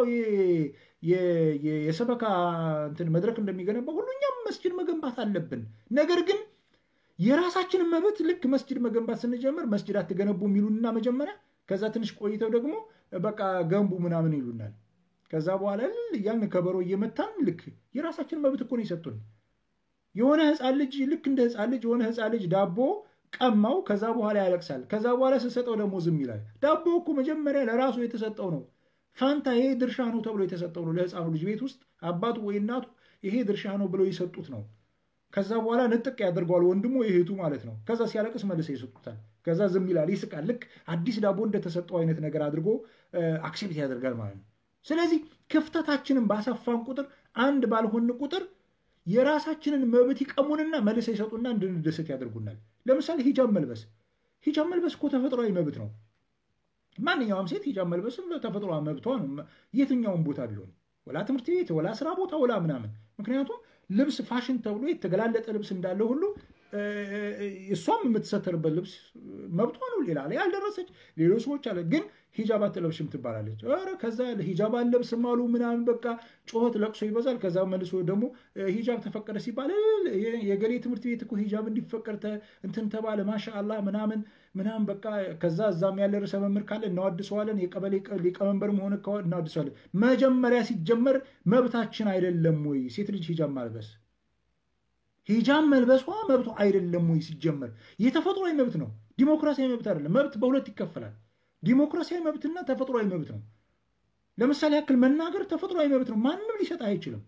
የሰበካ እንትን መድረክ እንደሚገነባ ሁሉ እኛም መስጂድ መገንባት አለብን። ነገር ግን የራሳችንን መብት ልክ መስጂድ መገንባት ስንጀምር መስጂድ አትገነቡ የሚሉንና መጀመሪያ ከዛ ትንሽ ቆይተው ደግሞ በቃ ገንቡ ምናምን ይሉናል። ከዛ በኋላ እያልን ከበሮ እየመታን ልክ የራሳችን መብት እኮ ነው የሰጡን። የሆነ ህፃን ልጅ ልክ እንደ ህፃን ልጅ የሆነ ህፃን ልጅ ዳቦ ቀማው፣ ከዛ በኋላ ያለቅሳል። ከዛ በኋላ ስሰጠው ደግሞ ዝም ይላል። ዳቦ እኮ መጀመሪያ ለራሱ የተሰጠው ነው። ፋንታ ይሄ ድርሻ ነው ተብሎ የተሰጠው ነው። ለህፃኑ ልጅ ቤት ውስጥ አባቱ ወይ እናቱ ይሄ ድርሻ ነው ብለው የሰጡት ነው። ከዛ በኋላ ንጥቅ ያደርገዋል ወንድሙ እህቱ ማለት ነው። ከዛ ሲያለቅስ መልሰው ይሰጡታል። ከዛ ዝም ይላል፣ ይስቃል። ልክ አዲስ ዳቦ እንደተሰጠው አይነት ነገር አድርጎ አክሴፕት ያደርጋል ማለት ነው። ስለዚህ ክፍተታችንን ባሰፋን ቁጥር አንድ ባልሆን ቁጥር የራሳችንን መብት ይቀሙንና መልሰው ይሰጡና እንድንደሰት ያደርጉናል። ለምሳሌ ሂጃብ መልበስ ሂጃብ መልበስ እኮ ተፈጥሯዊ መብት ነው። ማንኛውም ሴት ሂጃብ መልበስም ተፈጥሯዊ መብቷ ነው፣ የትኛውም ቦታ ቢሆን ወላ ትምህርት ቤት ወላ ስራ ቦታ ወላ ምናምን። ምክንያቱም ልብስ ፋሽን ተብሎ የተገላለጠ ልብስ እንዳለ ሁሉ እሷም የምትሰተርበት ልብስ መብቷ ነው። ሌላ ላይ ያልደረሰች ሌሎች ሰዎች አለ ግን ሂጃብ አትለብሽም ትባላለች። ኧረ ከዛ ሂጃብ አለብስም አሉ ምናምን በቃ ጩኸት ለቅሶ ይበዛል። ከዛ መልሶ ደግሞ ሂጃብ ተፈቀደ ሲባል የገሌ ትምህርት ቤት እኮ ሂጃብ እንዲፈቀድ እንትን ተባለ ማሻአላህ ምናምን ምናምን በቃ ከዛ እዛም ያለ ርዕሰ መምህር ካለ እናዋድሰዋለን። የቀበሌ ሊቀመንበር መሆን እናዋድሰዋለን። መጀመሪያ ሲጀመር መብታችን አይደለም ወይ ሴት ልጅ ሂጃብ ማልበስ? ሂጃብ መልበሷ መብቷ አይደለም ወይ? ሲጀመር የተፈጥሯዊ መብት ነው፣ ዲሞክራሲያዊ መብት አይደለም። መብት በሁለት ይከፈላል። ዲሞክራሲያዊ መብትና ተፈጥሯዊ መብት ነው። ለምሳሌ ያክል መናገር ተፈጥሯዊ መብት ነው፣ ማንም ሊሰጥ አይችልም።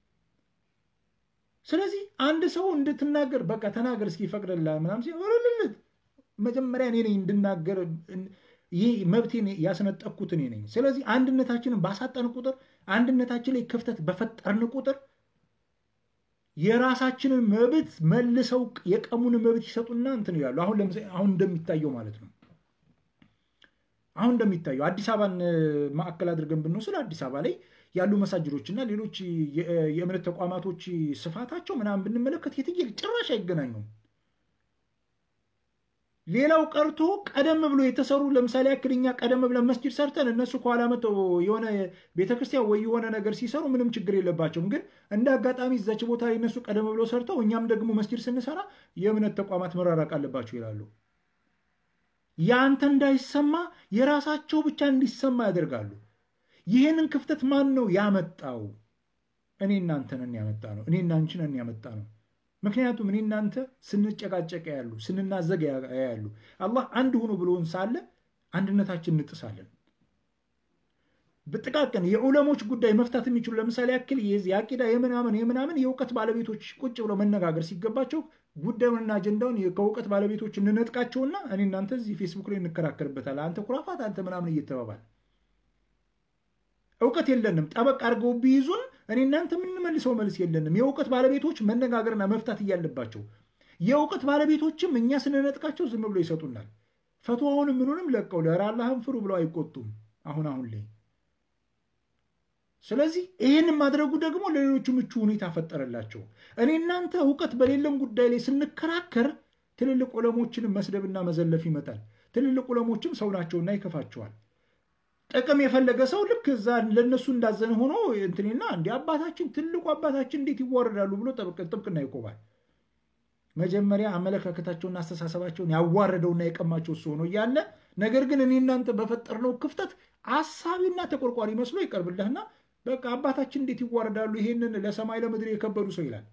ስለዚህ አንድ ሰው እንድትናገር በቃ ተናገር እስኪ ይፈቅድልሃል ምናምን ሲልልት መጀመሪያ እኔ ነኝ እንድናገር ይህ መብቴን ያስነጠቅኩት እኔ ነኝ። ስለዚህ አንድነታችንን ባሳጠን ቁጥር አንድነታችን ላይ ክፍተት በፈጠርን ቁጥር የራሳችንን መብት መልሰው የቀሙን መብት ይሰጡና እንትን ይላሉ። አሁን ለምሳሌ አሁን እንደሚታየው ማለት ነው። አሁን እንደሚታየው አዲስ አበባን ማዕከል አድርገን ብንወስድ አዲስ አበባ ላይ ያሉ መሳጅዶች እና ሌሎች የእምነት ተቋማቶች ስፋታቸው ምናምን ብንመለከት የትየል ጭራሽ አይገናኙም። ሌላው ቀርቶ ቀደም ብሎ የተሰሩ ለምሳሌ ያክል እኛ ቀደም ብለን መስጂድ ሰርተን እነሱ ከኋላ መጥተው የሆነ ቤተክርስቲያን ወይ የሆነ ነገር ሲሰሩ ምንም ችግር የለባቸውም። ግን እንደ አጋጣሚ እዛች ቦታ ላይ እነሱ ቀደም ብሎ ሰርተው እኛም ደግሞ መስጂድ ስንሰራ የእምነት ተቋማት መራራቅ አለባቸው ይላሉ። ያንተ እንዳይሰማ የራሳቸው ብቻ እንዲሰማ ያደርጋሉ። ይህንን ክፍተት ማን ነው ያመጣው? እኔ እናንተ ነን ያመጣ ነው። እኔ እናንቺ ነን ያመጣ ነው። ምክንያቱም እኔ እናንተ ስንጨቃጨቅ ያሉ ስንናዘግ ያሉ አላህ አንድ ሁኑ ብሎን ሳለ አንድነታችን እንጥሳለን። በጥቃቅን የዑለሞች ጉዳይ መፍታት የሚችሉ ለምሳሌ ያክል የአቂዳ የምናምን የምናምን የእውቀት ባለቤቶች ቁጭ ብለው መነጋገር ሲገባቸው ጉዳዩንና አጀንዳውን ከእውቀት ባለቤቶች እንነጥቃቸውና እኔ እናንተ እዚህ ፌስቡክ ላይ እንከራከርበታል። አንተ ኩራፋት፣ አንተ ምናምን እየተባባል እውቀት የለንም። ጠበቅ አድርገው ቢይዙን እኔ እናንተ የምንመልሰው መልስ የለንም። የእውቀት ባለቤቶች መነጋገርና መፍታት እያለባቸው የእውቀት ባለቤቶችም እኛ ስንነጥቃቸው ዝም ብሎ ይሰጡናል። ፈትዋውንም ምኑንም ለቀው ለኧረ አላህን ፍሩ ብለው አይቆጡም። አሁን አሁን ላይ ስለዚህ ይህንን ማድረጉ ደግሞ ለሌሎቹ ምቹ ሁኔታ ፈጠረላቸው። እኔ እናንተ እውቀት በሌለን ጉዳይ ላይ ስንከራከር ትልልቅ ዑለሞችንም መስደብና መዘለፍ ይመጣል። ትልልቅ ዑለሞችም ሰው ናቸውና ይከፋቸዋል። ጥቅም የፈለገ ሰው ልክ እዛ ለእነሱ እንዳዘነ ሆኖ እንትኔና እንዲ አባታችን ትልቁ አባታችን እንዴት ይዋረዳሉ ብሎ ጥብቅና ይቆማል። መጀመሪያ አመለካከታቸውና አስተሳሰባቸውን ያዋረደውና የቀማቸው እሱ ሆኖ እያለ ነገር ግን እኔ እናንተ በፈጠርነው ክፍተት አሳቢና ተቆርቋሪ መስሎ ይቀርብልህና በቃ አባታችን እንዴት ይዋረዳሉ፣ ይሄንን ለሰማይ ለምድር የከበዱ ሰው ይላል።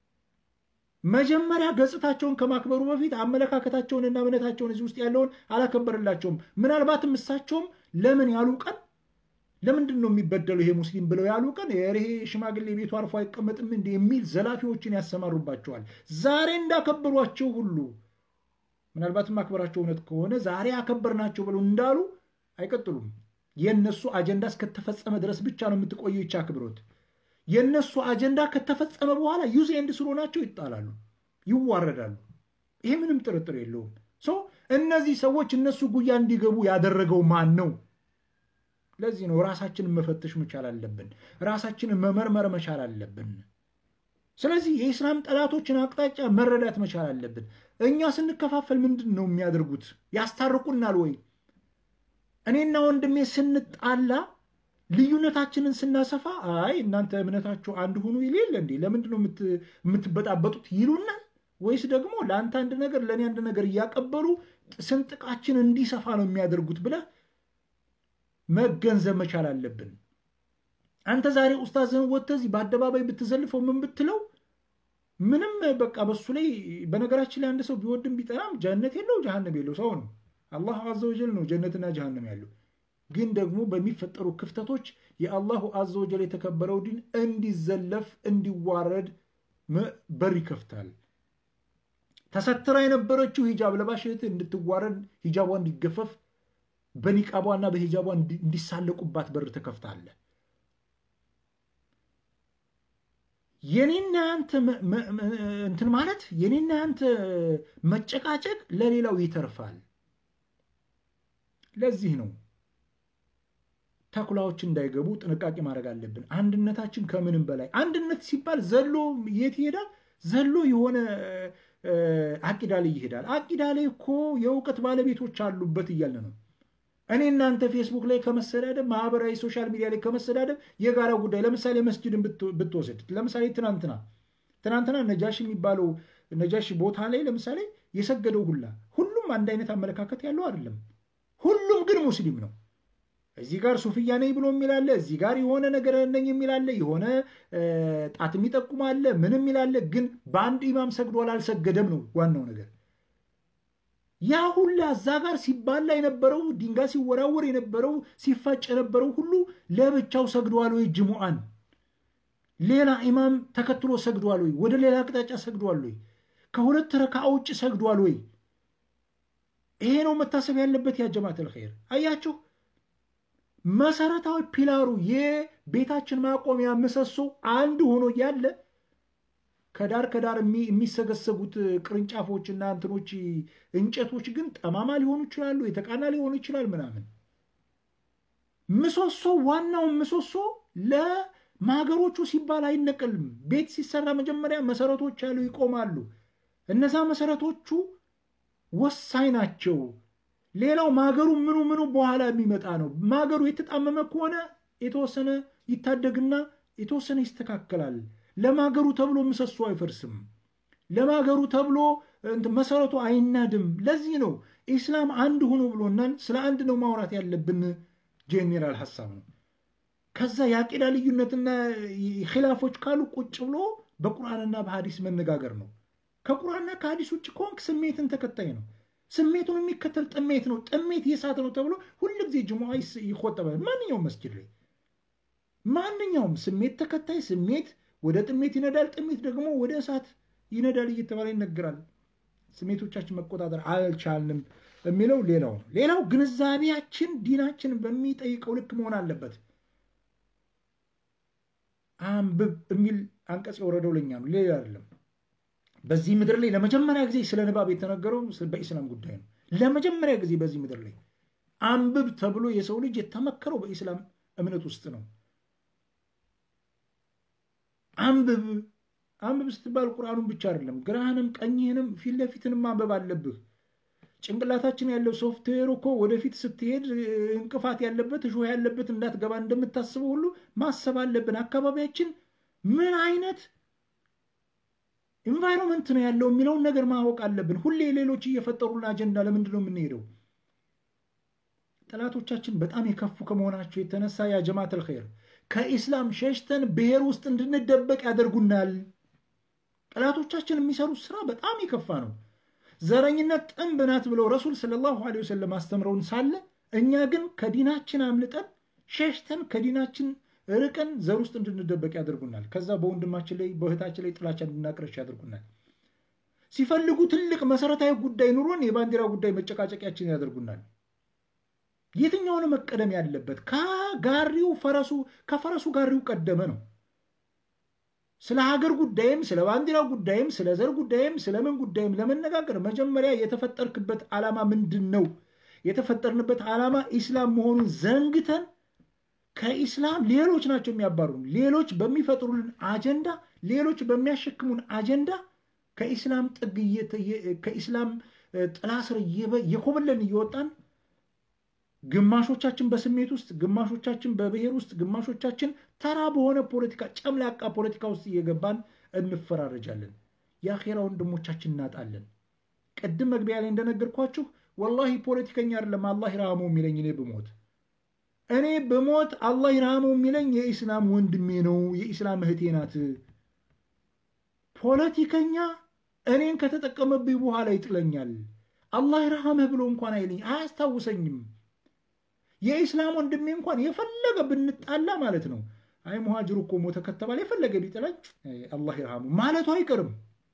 መጀመሪያ ገጽታቸውን ከማክበሩ በፊት አመለካከታቸውንና እምነታቸውን እዚህ ውስጥ ያለውን አላከበርላቸውም። ምናልባትም እሳቸውም ለምን ያሉ ቀን ለምንድን ነው የሚበደለው ይሄ ሙስሊም ብለው ያሉ ቀን ይሄ ሽማግሌ ቤቱ አርፎ አይቀመጥም እንዲ የሚል ዘላፊዎችን ያሰማሩባቸዋል። ዛሬ እንዳከበሯቸው ሁሉ ምናልባትም አክበራቸው እውነት ከሆነ ዛሬ አከበርናቸው ብለው እንዳሉ አይቀጥሉም። የእነሱ አጀንዳ እስከተፈጸመ ድረስ ብቻ ነው የምትቆየው ይቻ አክብሮት። የእነሱ አጀንዳ ከተፈጸመ በኋላ ዩዝ ኤንድ ስሮ ናቸው፣ ይጣላሉ፣ ይዋረዳሉ። ይሄ ምንም ጥርጥር የለውም። እነዚህ ሰዎች እነሱ ጉያ እንዲገቡ ያደረገው ማን ነው? ለዚህ ነው ራሳችንን መፈተሽ መቻል አለብን። ራሳችንን መመርመር መቻል አለብን። ስለዚህ የኢስላም ጠላቶችን አቅጣጫ መረዳት መቻል አለብን። እኛ ስንከፋፈል ምንድን ነው የሚያደርጉት? ያስታርቁናል ወይ? እኔና ወንድሜ ስንጣላ ልዩነታችንን ስናሰፋ አይ እናንተ እምነታችሁ አንድ ሁኑ ይል የለ እንዴ? ለምንድን ነው የምትበጣበጡት ይሉናል? ወይስ ደግሞ ለአንተ አንድ ነገር ለእኔ አንድ ነገር እያቀበሉ ስንጥቃችን እንዲሰፋ ነው የሚያደርጉት ብለህ መገንዘብ መቻል አለብን። አንተ ዛሬ ኡስታዝህን ወጥተህ እዚህ በአደባባይ ብትዘልፈው ምን ብትለው ምንም በቃ በሱ ላይ በነገራችን ላይ አንድ ሰው ቢወድም ቢጠላም ጀነት የለው ጀሃነም የለው ሰው ነው። አላህ አዘወጀል ነው ጀነትና ጀሃነም ያለው። ግን ደግሞ በሚፈጠሩ ክፍተቶች የአላሁ አዘወጀል የተከበረው ዲን እንዲዘለፍ እንዲዋረድ በር ይከፍታል። ተሰትራ የነበረችው ሂጃብ ለባሽ እህት እንድትዋረድ ሂጃቧ እንዲገፈፍ በኒቃቧና በሂጃቧ እንዲሳለቁባት በር ተከፍታለ። የኔና ያንተ እንትን ማለት የኔና ያንተ መጨቃጨቅ ለሌላው ይተርፋል። ለዚህ ነው ተኩላዎች እንዳይገቡ ጥንቃቄ ማድረግ አለብን። አንድነታችን ከምንም በላይ አንድነት ሲባል ዘሎ የት ይሄዳል? ዘሎ የሆነ አቂዳ ላይ ይሄዳል። አቂዳ ላይ እኮ የእውቀት ባለቤቶች አሉበት እያለ ነው። እኔ እናንተ ፌስቡክ ላይ ከመሰዳደብ ማህበራዊ ሶሻል ሚዲያ ላይ ከመሰዳደብ የጋራ ጉዳይ ለምሳሌ መስጅድን ብትወስድ ለምሳሌ ትናንትና ትናንትና ነጃሽ የሚባለው ነጃሽ ቦታ ላይ ለምሳሌ የሰገደው ሁላ ሁሉም አንድ አይነት አመለካከት ያለው አይደለም። ሁሉም ግን ሙስሊም ነው። እዚህ ጋር ሱፍያ ነኝ ብሎ የሚላለ እዚህ ጋር የሆነ ነገር ነኝ የሚላለ የሆነ ጣት የሚጠቁም አለ ምን የሚላለ ግን በአንድ ኢማም ሰግዷል አልሰገደም ነው ዋናው ነገር። ያ ሁላ እዛ ጋር ሲባላ የነበረው ድንጋይ ሲወራወር የነበረው ሲፋጭ የነበረው ሁሉ ለብቻው ሰግዷል ወይ? ጅሙአን ሌላ ኢማም ተከትሎ ሰግዷል ወይ? ወደ ሌላ አቅጣጫ ሰግዷል ወይ? ከሁለት ረካ ውጭ ሰግዷል ወይ? ይሄ ነው መታሰብ ያለበት። ያ ጀማዓተል ኸይር አያችሁ፣ መሰረታዊ ፒላሩ የቤታችን ማቆሚያ ምሰሶ አንድ ሆኖ ያለ ከዳር ከዳር የሚሰገሰጉት ቅርንጫፎችና እንትኖች እንጨቶች ግን ጠማማ ሊሆኑ ይችላሉ፣ የተቃና ሊሆኑ ይችላል ምናምን። ምሰሶ ዋናውን ምሰሶ ለማገሮቹ ሲባል አይነቀልም። ቤት ሲሰራ መጀመሪያ መሰረቶች ያሉ ይቆማሉ። እነዛ መሰረቶቹ ወሳኝ ናቸው። ሌላው ማገሩ ምኑ ምኑ በኋላ የሚመጣ ነው። ማገሩ የተጣመመ ከሆነ የተወሰነ ይታደግና የተወሰነ ይስተካከላል። ለማገሩ ተብሎ ምሰሶ አይፈርስም። ለማገሩ ተብሎ መሰረቱ አይናድም። ለዚህ ነው ኢስላም አንድ ሆኖ ብሎናል። ስለ አንድ ነው ማውራት ያለብን። ጄኔራል ሀሳብ ነው። ከዛ የአቂዳ ልዩነትና ኪላፎች ካሉ ቁጭ ብሎ በቁርአንና በሀዲስ መነጋገር ነው። ከቁርአንና ከሀዲስ ውጭ ከሆንክ ስሜትን ተከታይ ነው። ስሜቱን የሚከተል ጥሜት ነው። ጥሜት የሳት ነው ተብሎ ሁልጊዜ ጅሙዓ ይቆጠባል። ማንኛውም መስጅድ ላይ ማንኛውም ስሜት ተከታይ ስሜት ወደ ጥሜት ይነዳል፣ ጥሜት ደግሞ ወደ እሳት ይነዳል እየተባለ ይነገራል። ስሜቶቻችን መቆጣጠር አልቻልንም የሚለው ሌላው ነው። ሌላው ግንዛቤያችን ዲናችን በሚጠይቀው ልክ መሆን አለበት። አንብብ የሚል አንቀጽ የወረደው ለኛ ነው፣ ሌላ አይደለም። በዚህ ምድር ላይ ለመጀመሪያ ጊዜ ስለ ንባብ የተነገረው በኢስላም ጉዳይ ነው። ለመጀመሪያ ጊዜ በዚህ ምድር ላይ አንብብ ተብሎ የሰው ልጅ የተመከረው በኢስላም እምነት ውስጥ ነው። አንብብ አንብብ ስትባል ቁርአኑን ብቻ አይደለም፣ ግራህንም ቀኝህንም ፊት ለፊትንም ማንበብ አለብህ። ጭንቅላታችን ያለው ሶፍትዌር እኮ ወደፊት ስትሄድ እንቅፋት ያለበት እሾህ ያለበት እንዳትገባ እንደምታስበው ሁሉ ማሰብ አለብን። አካባቢያችን ምን አይነት ኢንቫይሮንመንት ነው ያለው የሚለውን ነገር ማወቅ አለብን። ሁሌ ሌሎች እየፈጠሩልን አጀንዳ ለምንድን ነው የምንሄደው? ጠላቶቻችን በጣም የከፉ ከመሆናቸው የተነሳ ያ ጀማዓተል ኸይር ከኢስላም ሸሽተን ብሔር ውስጥ እንድንደበቅ ያደርጉናል። ጠላቶቻችን የሚሰሩት ስራ በጣም የከፋ ነው። ዘረኝነት ጥንብ ናት ብለው ረሱል ሰለላሁ ዐለይሂ ወሰለም አስተምረውን ሳለ እኛ ግን ከዲናችን አምልጠን ሸሽተን ከዲናችን ርቀን ዘር ውስጥ እንድንደበቅ ያደርጉናል። ከዛ በወንድማችን ላይ በእህታችን ላይ ጥላቻ እንድናቅረሽ ያደርጉናል። ሲፈልጉ ትልቅ መሰረታዊ ጉዳይ ኑሮን የባንዲራ ጉዳይ መጨቃጨቂያችን ያደርጉናል። የትኛውን መቀደም ያለበት ከጋሪው ፈረሱ ከፈረሱ ጋሪው ቀደመ ነው። ስለ ሀገር ጉዳይም ስለ ባንዲራ ጉዳይም ስለ ዘር ጉዳይም ስለምን ጉዳይም ለመነጋገር መጀመሪያ የተፈጠርክበት ዓላማ ምንድን ነው? የተፈጠርንበት ዓላማ ኢስላም መሆኑን ዘንግተን ከኢስላም ሌሎች ናቸው የሚያባሩን። ሌሎች በሚፈጥሩልን አጀንዳ፣ ሌሎች በሚያሸክሙን አጀንዳ ከኢስላም ጥግ ከኢስላም ጥላ ስር የኮበለን እየወጣን ግማሾቻችን በስሜት ውስጥ፣ ግማሾቻችን በብሔር ውስጥ፣ ግማሾቻችን ተራ በሆነ ፖለቲካ ጨምላቃ ፖለቲካ ውስጥ እየገባን እንፈራረጃለን። የአኼራ ወንድሞቻችን እናጣለን። ቅድም መግቢያ ላይ እንደነገርኳችሁ ወላሂ ፖለቲከኛ አይደለም አላህ ይርሃመው የሚለኝ እኔ ብሞት እኔ ብሞት አላህ ይርሃመው የሚለኝ የኢስላም ወንድሜ ነው፣ የኢስላም እህቴ ናት። ፖለቲከኛ እኔን ከተጠቀመብኝ በኋላ ይጥለኛል። አላህ ይርሃመህ ብሎ እንኳን አይለኝ፣ አያስታውሰኝም። የኢስላም ወንድሜ እንኳን የፈለገ ብንጣላ ማለት ነው አይ ሙሃጅሩ እኮ ሞተ ከተባለ የፈለገ ቢጥላኝ አላህ ይርሃሙ ማለቱ አይቀርም።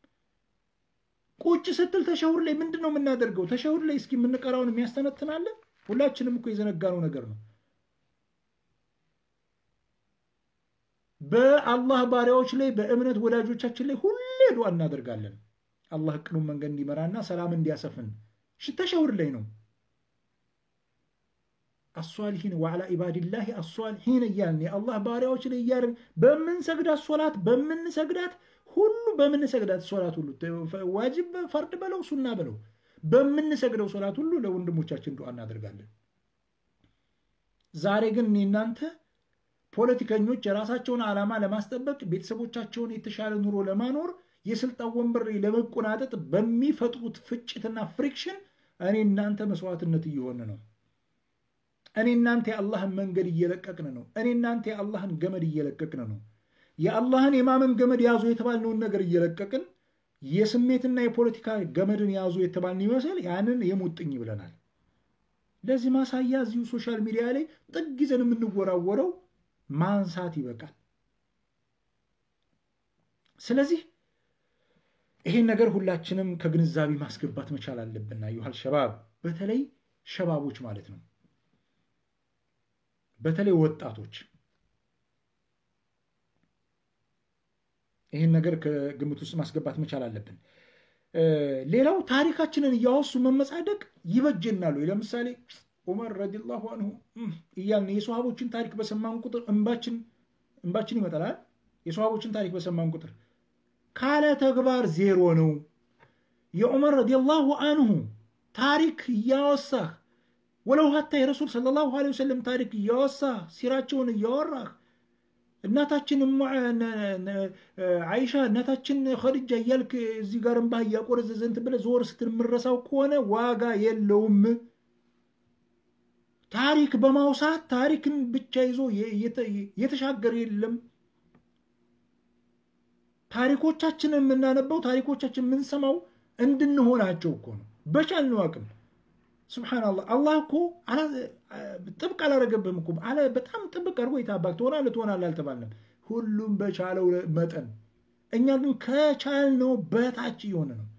ቁጭ ስትል ተሸሁር ላይ ምንድን ነው የምናደርገው? ተሸሁር ላይ እስኪ የምንቀራውን የሚያስተነትናለን? ሁላችንም እኮ የዘነጋነው ነገር ነው። በአላህ ባሪያዎች ላይ በእምነት ወዳጆቻችን ላይ ሁሌ ዱዓ እናደርጋለን። አላህ ቅኑን መንገድ እንዲመራና ሰላም እንዲያሰፍን ተሸሁር ላይ ነው። አሷሊሒን ወዓላ ኢባድላህ አሷሊሒን እያልን የአላህ ባሪያዎች ላይ እያልን በምንሰግዳት ሶላት በምንሰግዳት ሁሉ በምንሰግዳት ሶላት ሁሉ ዋጅብ ፈርድ በለው ሱና በለው በምንሰግደው ሶላት ሁሉ ለወንድሞቻችን ዱዓ እናደርጋለን። ዛሬ ግን እኔ እናንተ ፖለቲከኞች የራሳቸውን ዓላማ ለማስጠበቅ ቤተሰቦቻቸውን የተሻለ ኑሮ ለማኖር የስልጣን ወንበር ለመቆናጠጥ በሚፈጥሩት ፍጭትና ፍሪክሽን እኔ እናንተ መስዋዕትነት እየሆነ ነው። እኔ እናንተ የአላህን መንገድ እየለቀቅን ነው። እኔ እናንተ የአላህን ገመድ እየለቀቅን ነው። የአላህን የማመን ገመድ ያዙ የተባልነውን ነገር እየለቀቅን የስሜትና የፖለቲካ ገመድን ያዙ የተባልን ይመስል ያንን የሙጥኝ ብለናል። ለዚህ ማሳያ እዚሁ ሶሻል ሚዲያ ላይ ጥግ ይዘን የምንወራወረው ማንሳት ይበቃል። ስለዚህ ይሄን ነገር ሁላችንም ከግንዛቤ ማስገባት መቻል አለብን። አዩሃል ሸባብ፣ በተለይ ሸባቦች ማለት ነው በተለይ ወጣቶች ይህን ነገር ከግምት ውስጥ ማስገባት መቻል አለብን። ሌላው ታሪካችንን እያወሱ መመጻደቅ ይበጀናሉ። ለምሳሌ ዑመር ረዲየላሁ አንሁ እያልን የሰሃቦችን ታሪክ በሰማን ቁጥር እንባችን እንባችን ይመጣል። የሰሃቦችን ታሪክ በሰማን ቁጥር ካለ ተግባር ዜሮ ነው። የዑመር ረዲየላሁ አንሁ ታሪክ እያወሳህ ወለው ሀታ የረሱል ሰለላሁ ዐለይሂ ወሰለም ታሪክ እያወሳህ ሲራቸውን እያወራህ እናታችን አይሻ እናታችን ኸዲጃ እያልክ እዚህ ጋር እምባህ እያቆረዘዘ እንትን ብለህ ዞር ስትል የምረሳው ከሆነ ዋጋ የለውም። ታሪክ በማውሳት ታሪክን ብቻ ይዞ የተሻገረ የለም። ታሪኮቻችንን የምናነበው ታሪኮቻችን የምንሰማው እንድንሆናቸው እኮ ነው። በቻልነው አቅም ስብሓንላህ አላህ እኮ ጥብቅ አላረገብህም እኮ በጣም ጥብቅ አድርጎ የታባክ ትሆናለህ ትሆናለህ አልተባልንም። ሁሉም በቻለው መጠን፣ እኛ ግን ከቻልነው በታች እየሆነ ነው።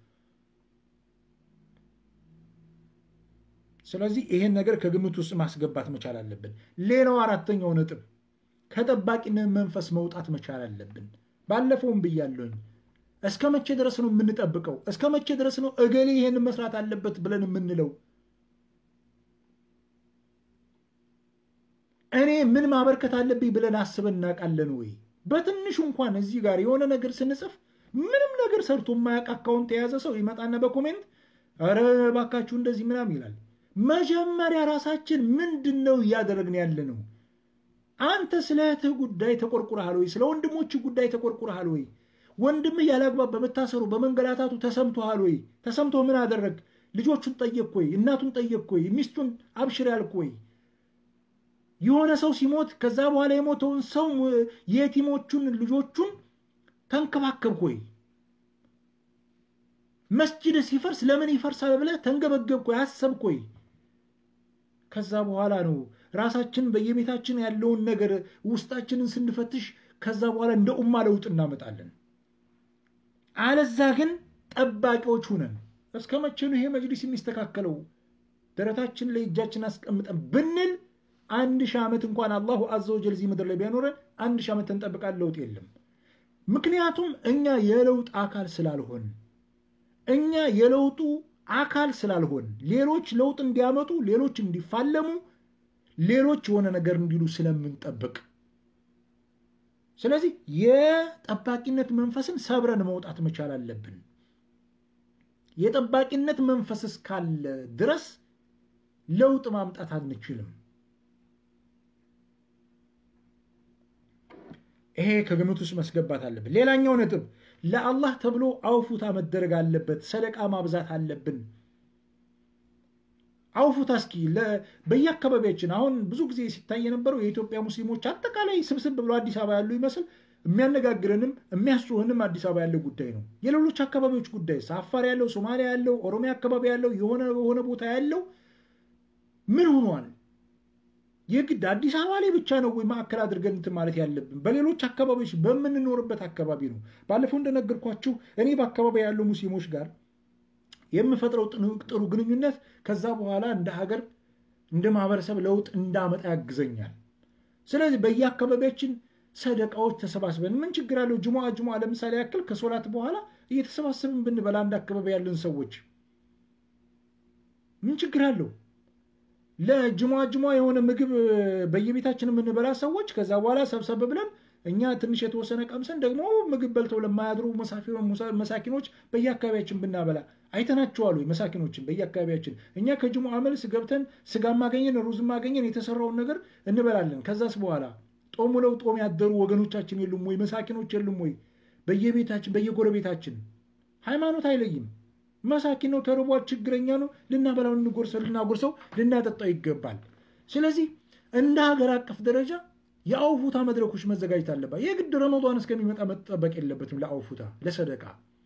ስለዚህ ይሄን ነገር ከግምት ውስጥ ማስገባት መቻል አለብን። ሌላው አራተኛው ነጥብ ከጠባቂነት መንፈስ መውጣት መቻል አለብን። ባለፈውም ብያለሁኝ። እስከ መቼ ድረስ ነው የምንጠብቀው? እስከ መቼ ድረስ ነው እገሌ ይሄን መስራት አለበት ብለን የምንለው? እኔ ምን ማበርከት አለብኝ ብለን አስበን እናውቃለን ወይ? በትንሹ እንኳን እዚህ ጋር የሆነ ነገር ስንጽፍ ምንም ነገር ሰርቶ የማያውቅ አካውንት የያዘ ሰው ይመጣና በኮሜንት ኧረ እባካችሁ እንደዚህ ምናምን ይላል። መጀመሪያ ራሳችን ምንድን ነው እያደረግን ያለ ነው? አንተ ስለ እህትህ ጉዳይ ተቆርቁረሃል ወይ? ስለ ወንድሞችህ ጉዳይ ተቆርቁረሃል ወይ? ወንድምህ ያላግባብ በመታሰሩ በመንገላታቱ ተሰምቶሃል ወይ? ተሰምቶ ምን አደረግ? ልጆቹን ጠየቅ ወይ? እናቱን ጠየቅ ወይ? ሚስቱን አብሽር ያልክ ወይ? የሆነ ሰው ሲሞት ከዛ በኋላ የሞተውን ሰው የቲሞቹን ልጆቹን ተንከባከብክ ወይ? መስጅድ ሲፈርስ ለምን ይፈርሳል ብለህ ተንገበገብክ ወይ? አሰብክ ወይ? ከዛ በኋላ ነው ራሳችን በየቤታችን ያለውን ነገር ውስጣችንን ስንፈትሽ ከዛ በኋላ እንደ ኡማ ለውጥ እናመጣለን። አለዛ ግን ጠባቂዎች ሁነን እስከ መቼ ነው ይሄ መጅሊስ የሚስተካከለው? ደረታችን ላይ እጃችን አስቀምጠን ብንል አንድ ሺህ ዓመት እንኳን አላሁ አዘ ወጀል እዚህ ምድር ላይ ቢያኖረን አንድ ሺህ ዓመት ተንጠብቃል፣ ለውጥ የለም። ምክንያቱም እኛ የለውጥ አካል ስላልሆን እኛ የለውጡ አካል ስላልሆን ሌሎች ለውጥ እንዲያመጡ ሌሎች እንዲፋለሙ ሌሎች የሆነ ነገር እንዲሉ ስለምንጠብቅ ስለዚህ የጠባቂነት መንፈስን ሰብረን መውጣት መቻል አለብን። የጠባቂነት መንፈስ እስካለ ድረስ ለውጥ ማምጣት አንችልም። ይሄ ከግምት ውስጥ መስገባት አለብን። ሌላኛው ነጥብ ለአላህ ተብሎ አውፉታ መደረግ አለበት። ሰደቃ ማብዛት አለብን። አውፉታ እስኪ በየአካባቢያችን አሁን ብዙ ጊዜ ሲታይ የነበረው የኢትዮጵያ ሙስሊሞች አጠቃላይ ስብስብ ብሎ አዲስ አበባ ያሉ ይመስል የሚያነጋግረንም የሚያስጮህንም አዲስ አበባ ያለው ጉዳይ ነው። የሌሎች አካባቢዎች ጉዳይ አፋር ያለው፣ ሶማሊያ ያለው፣ ኦሮሚያ አካባቢ ያለው የሆነ የሆነ ቦታ ያለው ምን ሆኗል? የግድ አዲስ አበባ ላይ ብቻ ነው ወይ ማዕከል አድርገን እንትን ማለት ያለብን? በሌሎች አካባቢዎች በምንኖርበት አካባቢ ነው። ባለፈው እንደነገርኳችሁ እኔ በአካባቢ ያሉ ሙስሊሞች ጋር የምፈጥረው ጥሩ ግንኙነት ከዛ በኋላ እንደ ሀገር እንደ ማህበረሰብ ለውጥ እንዳመጣ ያግዘኛል። ስለዚህ በየአካባቢያችን ሰደቃዎች ተሰባስበን ምን ችግር አለው? ጅሙዓ ጅሙዓ ለምሳሌ ያክል ከሶላት በኋላ እየተሰባሰብን ብንበላ አንድ አካባቢ ያለን ሰዎች ምን ችግር አለው? ለጅሙዓ ጅሙዓ የሆነ ምግብ በየቤታችን የምንበላ ሰዎች ከዛ በኋላ ሰብሰብ ብለን እኛ ትንሽ የተወሰነ ቀምሰን ደግሞ ምግብ በልተው ለማያድሩ መሳኪኖች በየአካባቢያችን ብናበላ አይተናቸዋሉ። መሳኪኖችን በየአካባቢያችን እኛ ከጅሙዓ መልስ ገብተን ስጋ ማገኘን ሩዝ ማገኘን የተሰራውን ነገር እንበላለን። ከዛስ በኋላ ጦም ውለው ጦም ያደሩ ወገኖቻችን የሉም ወይ? መሳኪኖች የሉም ወይ? በየቤታችን በየጎረቤታችን ሃይማኖት አይለይም። መሳኪን ነው፣ ተርቧል፣ ችግረኛ ነው። ልናበላው፣ ልንጎርሰው፣ ልናጎርሰው፣ ልናጠጣው ይገባል። ስለዚህ እንደ ሀገር አቀፍ ደረጃ የአውፉታ መድረኮች መዘጋጀት አለባት። የግድ ረመዷን እስከሚመጣ መጠበቅ የለበትም። ለአውፉታ ለሰደቃ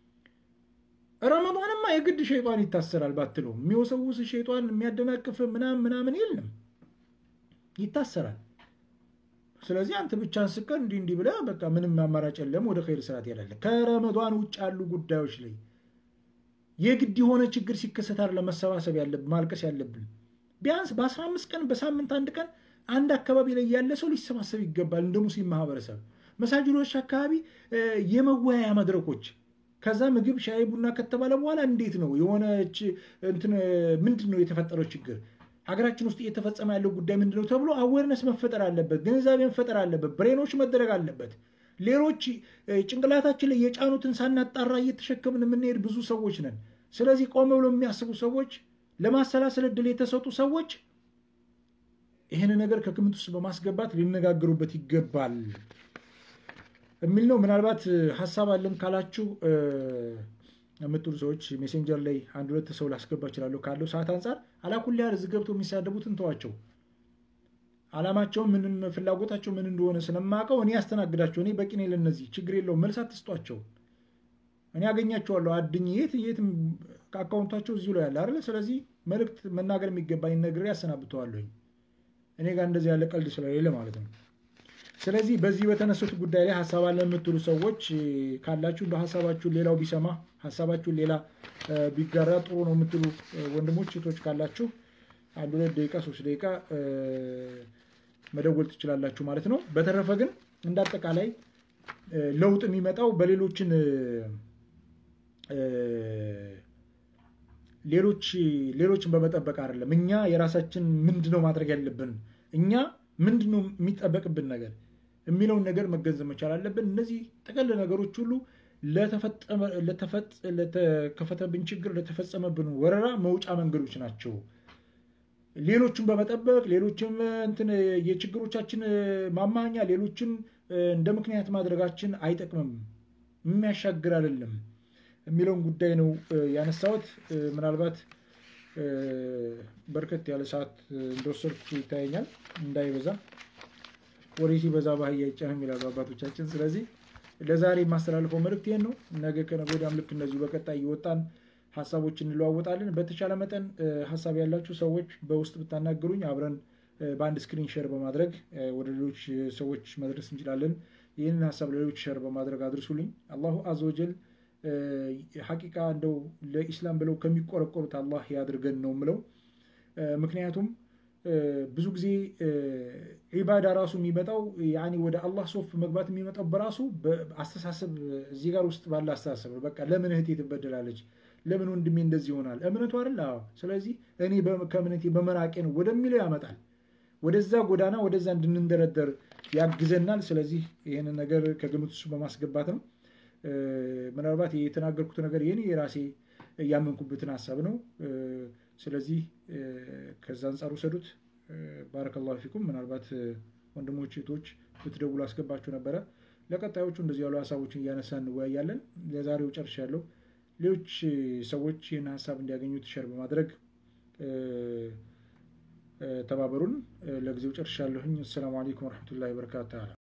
ረመዷንማ የግድ ሸይጧን ይታሰራል ባትለው የሚወሰውስ ሸይጧን የሚያደናቅፍ ምናምን ምናምን የለም፣ ይታሰራል። ስለዚህ አንተ ብቻህን ስቀር እንዲህ እንዲህ ብለህ በቃ ምንም አማራጭ የለም፣ ወደ ኸይር ስራ ትሄዳለህ። ከረመዷን ውጭ ያሉ ጉዳዮች ላይ የግድ የሆነ ችግር ሲከሰት አይደለም መሰባሰብ ያለብን ማልቀስ ያለብን። ቢያንስ በአስራ አምስት ቀን በሳምንት አንድ ቀን አንድ አካባቢ ላይ ያለ ሰው ሊሰባሰብ ይገባል። እንደ ሙስሊም ማህበረሰብ መሳጅዶች አካባቢ የመወያያ መድረኮች ከዛ ምግብ ሻይ ቡና ከተባለ በኋላ እንዴት ነው የሆነች እንትን ምንድን ነው የተፈጠረው ችግር ሀገራችን ውስጥ እየተፈጸመ ያለው ጉዳይ ምንድን ነው ተብሎ አዌርነስ መፈጠር አለበት፣ ግንዛቤ መፈጠር አለበት፣ ብሬኖች መደረግ አለበት። ሌሎች ጭንቅላታችን ላይ የጫኑትን ሳናጣራ እየተሸከምን የምንሄድ ብዙ ሰዎች ነን። ስለዚህ ቆም ብሎ የሚያስቡ ሰዎች፣ ለማሰላሰል እድል የተሰጡ ሰዎች ይህን ነገር ከግምት ውስጥ በማስገባት ሊነጋገሩበት ይገባል የሚል ነው። ምናልባት ሀሳብ አለን ካላችሁ የምትሉ ሰዎች ሜሴንጀር ላይ አንድ ሁለት ሰው ላስገባ እችላለሁ ካለው ሰዓት አንጻር አላኩል ያህል እዚህ ገብተው የሚሳደቡትን ተዋቸው። አላማቸው ምንም ፍላጎታቸው ምን እንደሆነ ስለማውቀው እኔ ያስተናግዳቸው። እኔ በቂ ነኝ ለእነዚህ ችግር የለውም። መልስ አትስጧቸው። እኔ ያገኛቸዋለሁ አድኝ የት የትም ከአካውንታቸው እዚሁ ላይ ያለ አይደለ። ስለዚህ መልእክት መናገር የሚገባኝ ነግሬ ያሰናብተዋለሁኝ። እኔ ጋር እንደዚህ ያለ ቀልድ ስለሌለ ማለት ነው። ስለዚህ በዚህ በተነሱት ጉዳይ ላይ ሀሳብ አለ የምትሉ ሰዎች ካላችሁ እንደ ሀሳባችሁን ሌላው ቢሰማ ሀሳባችሁን ሌላ ቢጋራ ጥሩ ነው የምትሉ ወንድሞች እህቶች ካላችሁ አንድ ሁለት ደቂቃ ሶስት ደቂቃ መደወል ትችላላችሁ ማለት ነው። በተረፈ ግን እንደ አጠቃላይ ለውጥ የሚመጣው በሌሎችን ሌሎች ሌሎችን በመጠበቅ አይደለም። እኛ የራሳችን ምንድነው ማድረግ ያለብን እኛ ምንድነው የሚጠበቅብን ነገር የሚለውን ነገር መገንዘብ መቻል አለብን። እነዚህ ጥቅል ነገሮች ሁሉ ለተከፈተብን ችግር፣ ለተፈጸመብን ወረራ መውጫ መንገዶች ናቸው። ሌሎችን በመጠበቅ ሌሎችም እንትን የችግሮቻችን ማማኛ ሌሎችን እንደ ምክንያት ማድረጋችን አይጠቅምም፣ የሚያሻግር አይደለም የሚለውን ጉዳይ ነው ያነሳሁት። ምናልባት በርከት ያለ ሰዓት እንደወሰድኩ ይታየኛል። እንዳይበዛ ወሬ ሲበዛ ባህያ አይጫንም ይላሉ አባቶቻችን። ስለዚህ ለዛሬ የማስተላልፈው መልእክት ይህን ነው። ነገ ከነገ ወዲያም ልክ እንደዚሁ በቀጣይ እየወጣን ሀሳቦች እንለዋወጣለን። በተቻለ መጠን ሀሳብ ያላችሁ ሰዎች በውስጥ ብታናገሩኝ አብረን በአንድ ስክሪን ሼር በማድረግ ወደ ሌሎች ሰዎች መድረስ እንችላለን። ይህንን ሀሳብ ለሌሎች ሼር በማድረግ አድርሱልኝ። አላሁ አዘወጀል ሐቂቃ እንደው ለኢስላም ብለው ከሚቆረቆሩት አላህ ያድርገን ነው ምለው። ምክንያቱም ብዙ ጊዜ ዒባዳ ራሱ የሚመጣው ያኒ ወደ አላህ ሶፍ መግባት የሚመጣው በራሱ አስተሳሰብ እዚህ ጋር ውስጥ ባለ አስተሳሰብ ነው። በቃ ለምን እህቴ ትበደላለች? ለምን ወንድሜ እንደዚህ ይሆናል? እምነቱ አይደል? አዎ። ስለዚህ እኔ ከእምነቴ በመራቄ ነው ወደሚለው ያመጣል። ወደዛ ጎዳና ወደዛ እንድንደረደር ያግዘናል። ስለዚህ ይህንን ነገር ከግምት ውስጥ በማስገባት ነው። ምናልባት የተናገርኩት ነገር የኔ የራሴ ያመንኩበትን ሀሳብ ነው። ስለዚህ ከዛ አንጻር ውሰዱት። ባረከላሁ ፊኩም። ምናልባት ወንድሞች እህቶች ብትደውሉ አስገባችሁ ነበረ። ለቀጣዮቹ እንደዚህ ያሉ ሀሳቦችን እያነሳ እንወያያለን። ለዛሬው ጨርሻለሁ። ሌሎች ሰዎች ይህን ሀሳብ እንዲያገኙት ሸር በማድረግ ተባበሩን። ለጊዜው ጨርሻለሁኝ። አሰላሙ አለይኩም ወረሕመቱላሂ ወበረካቱ።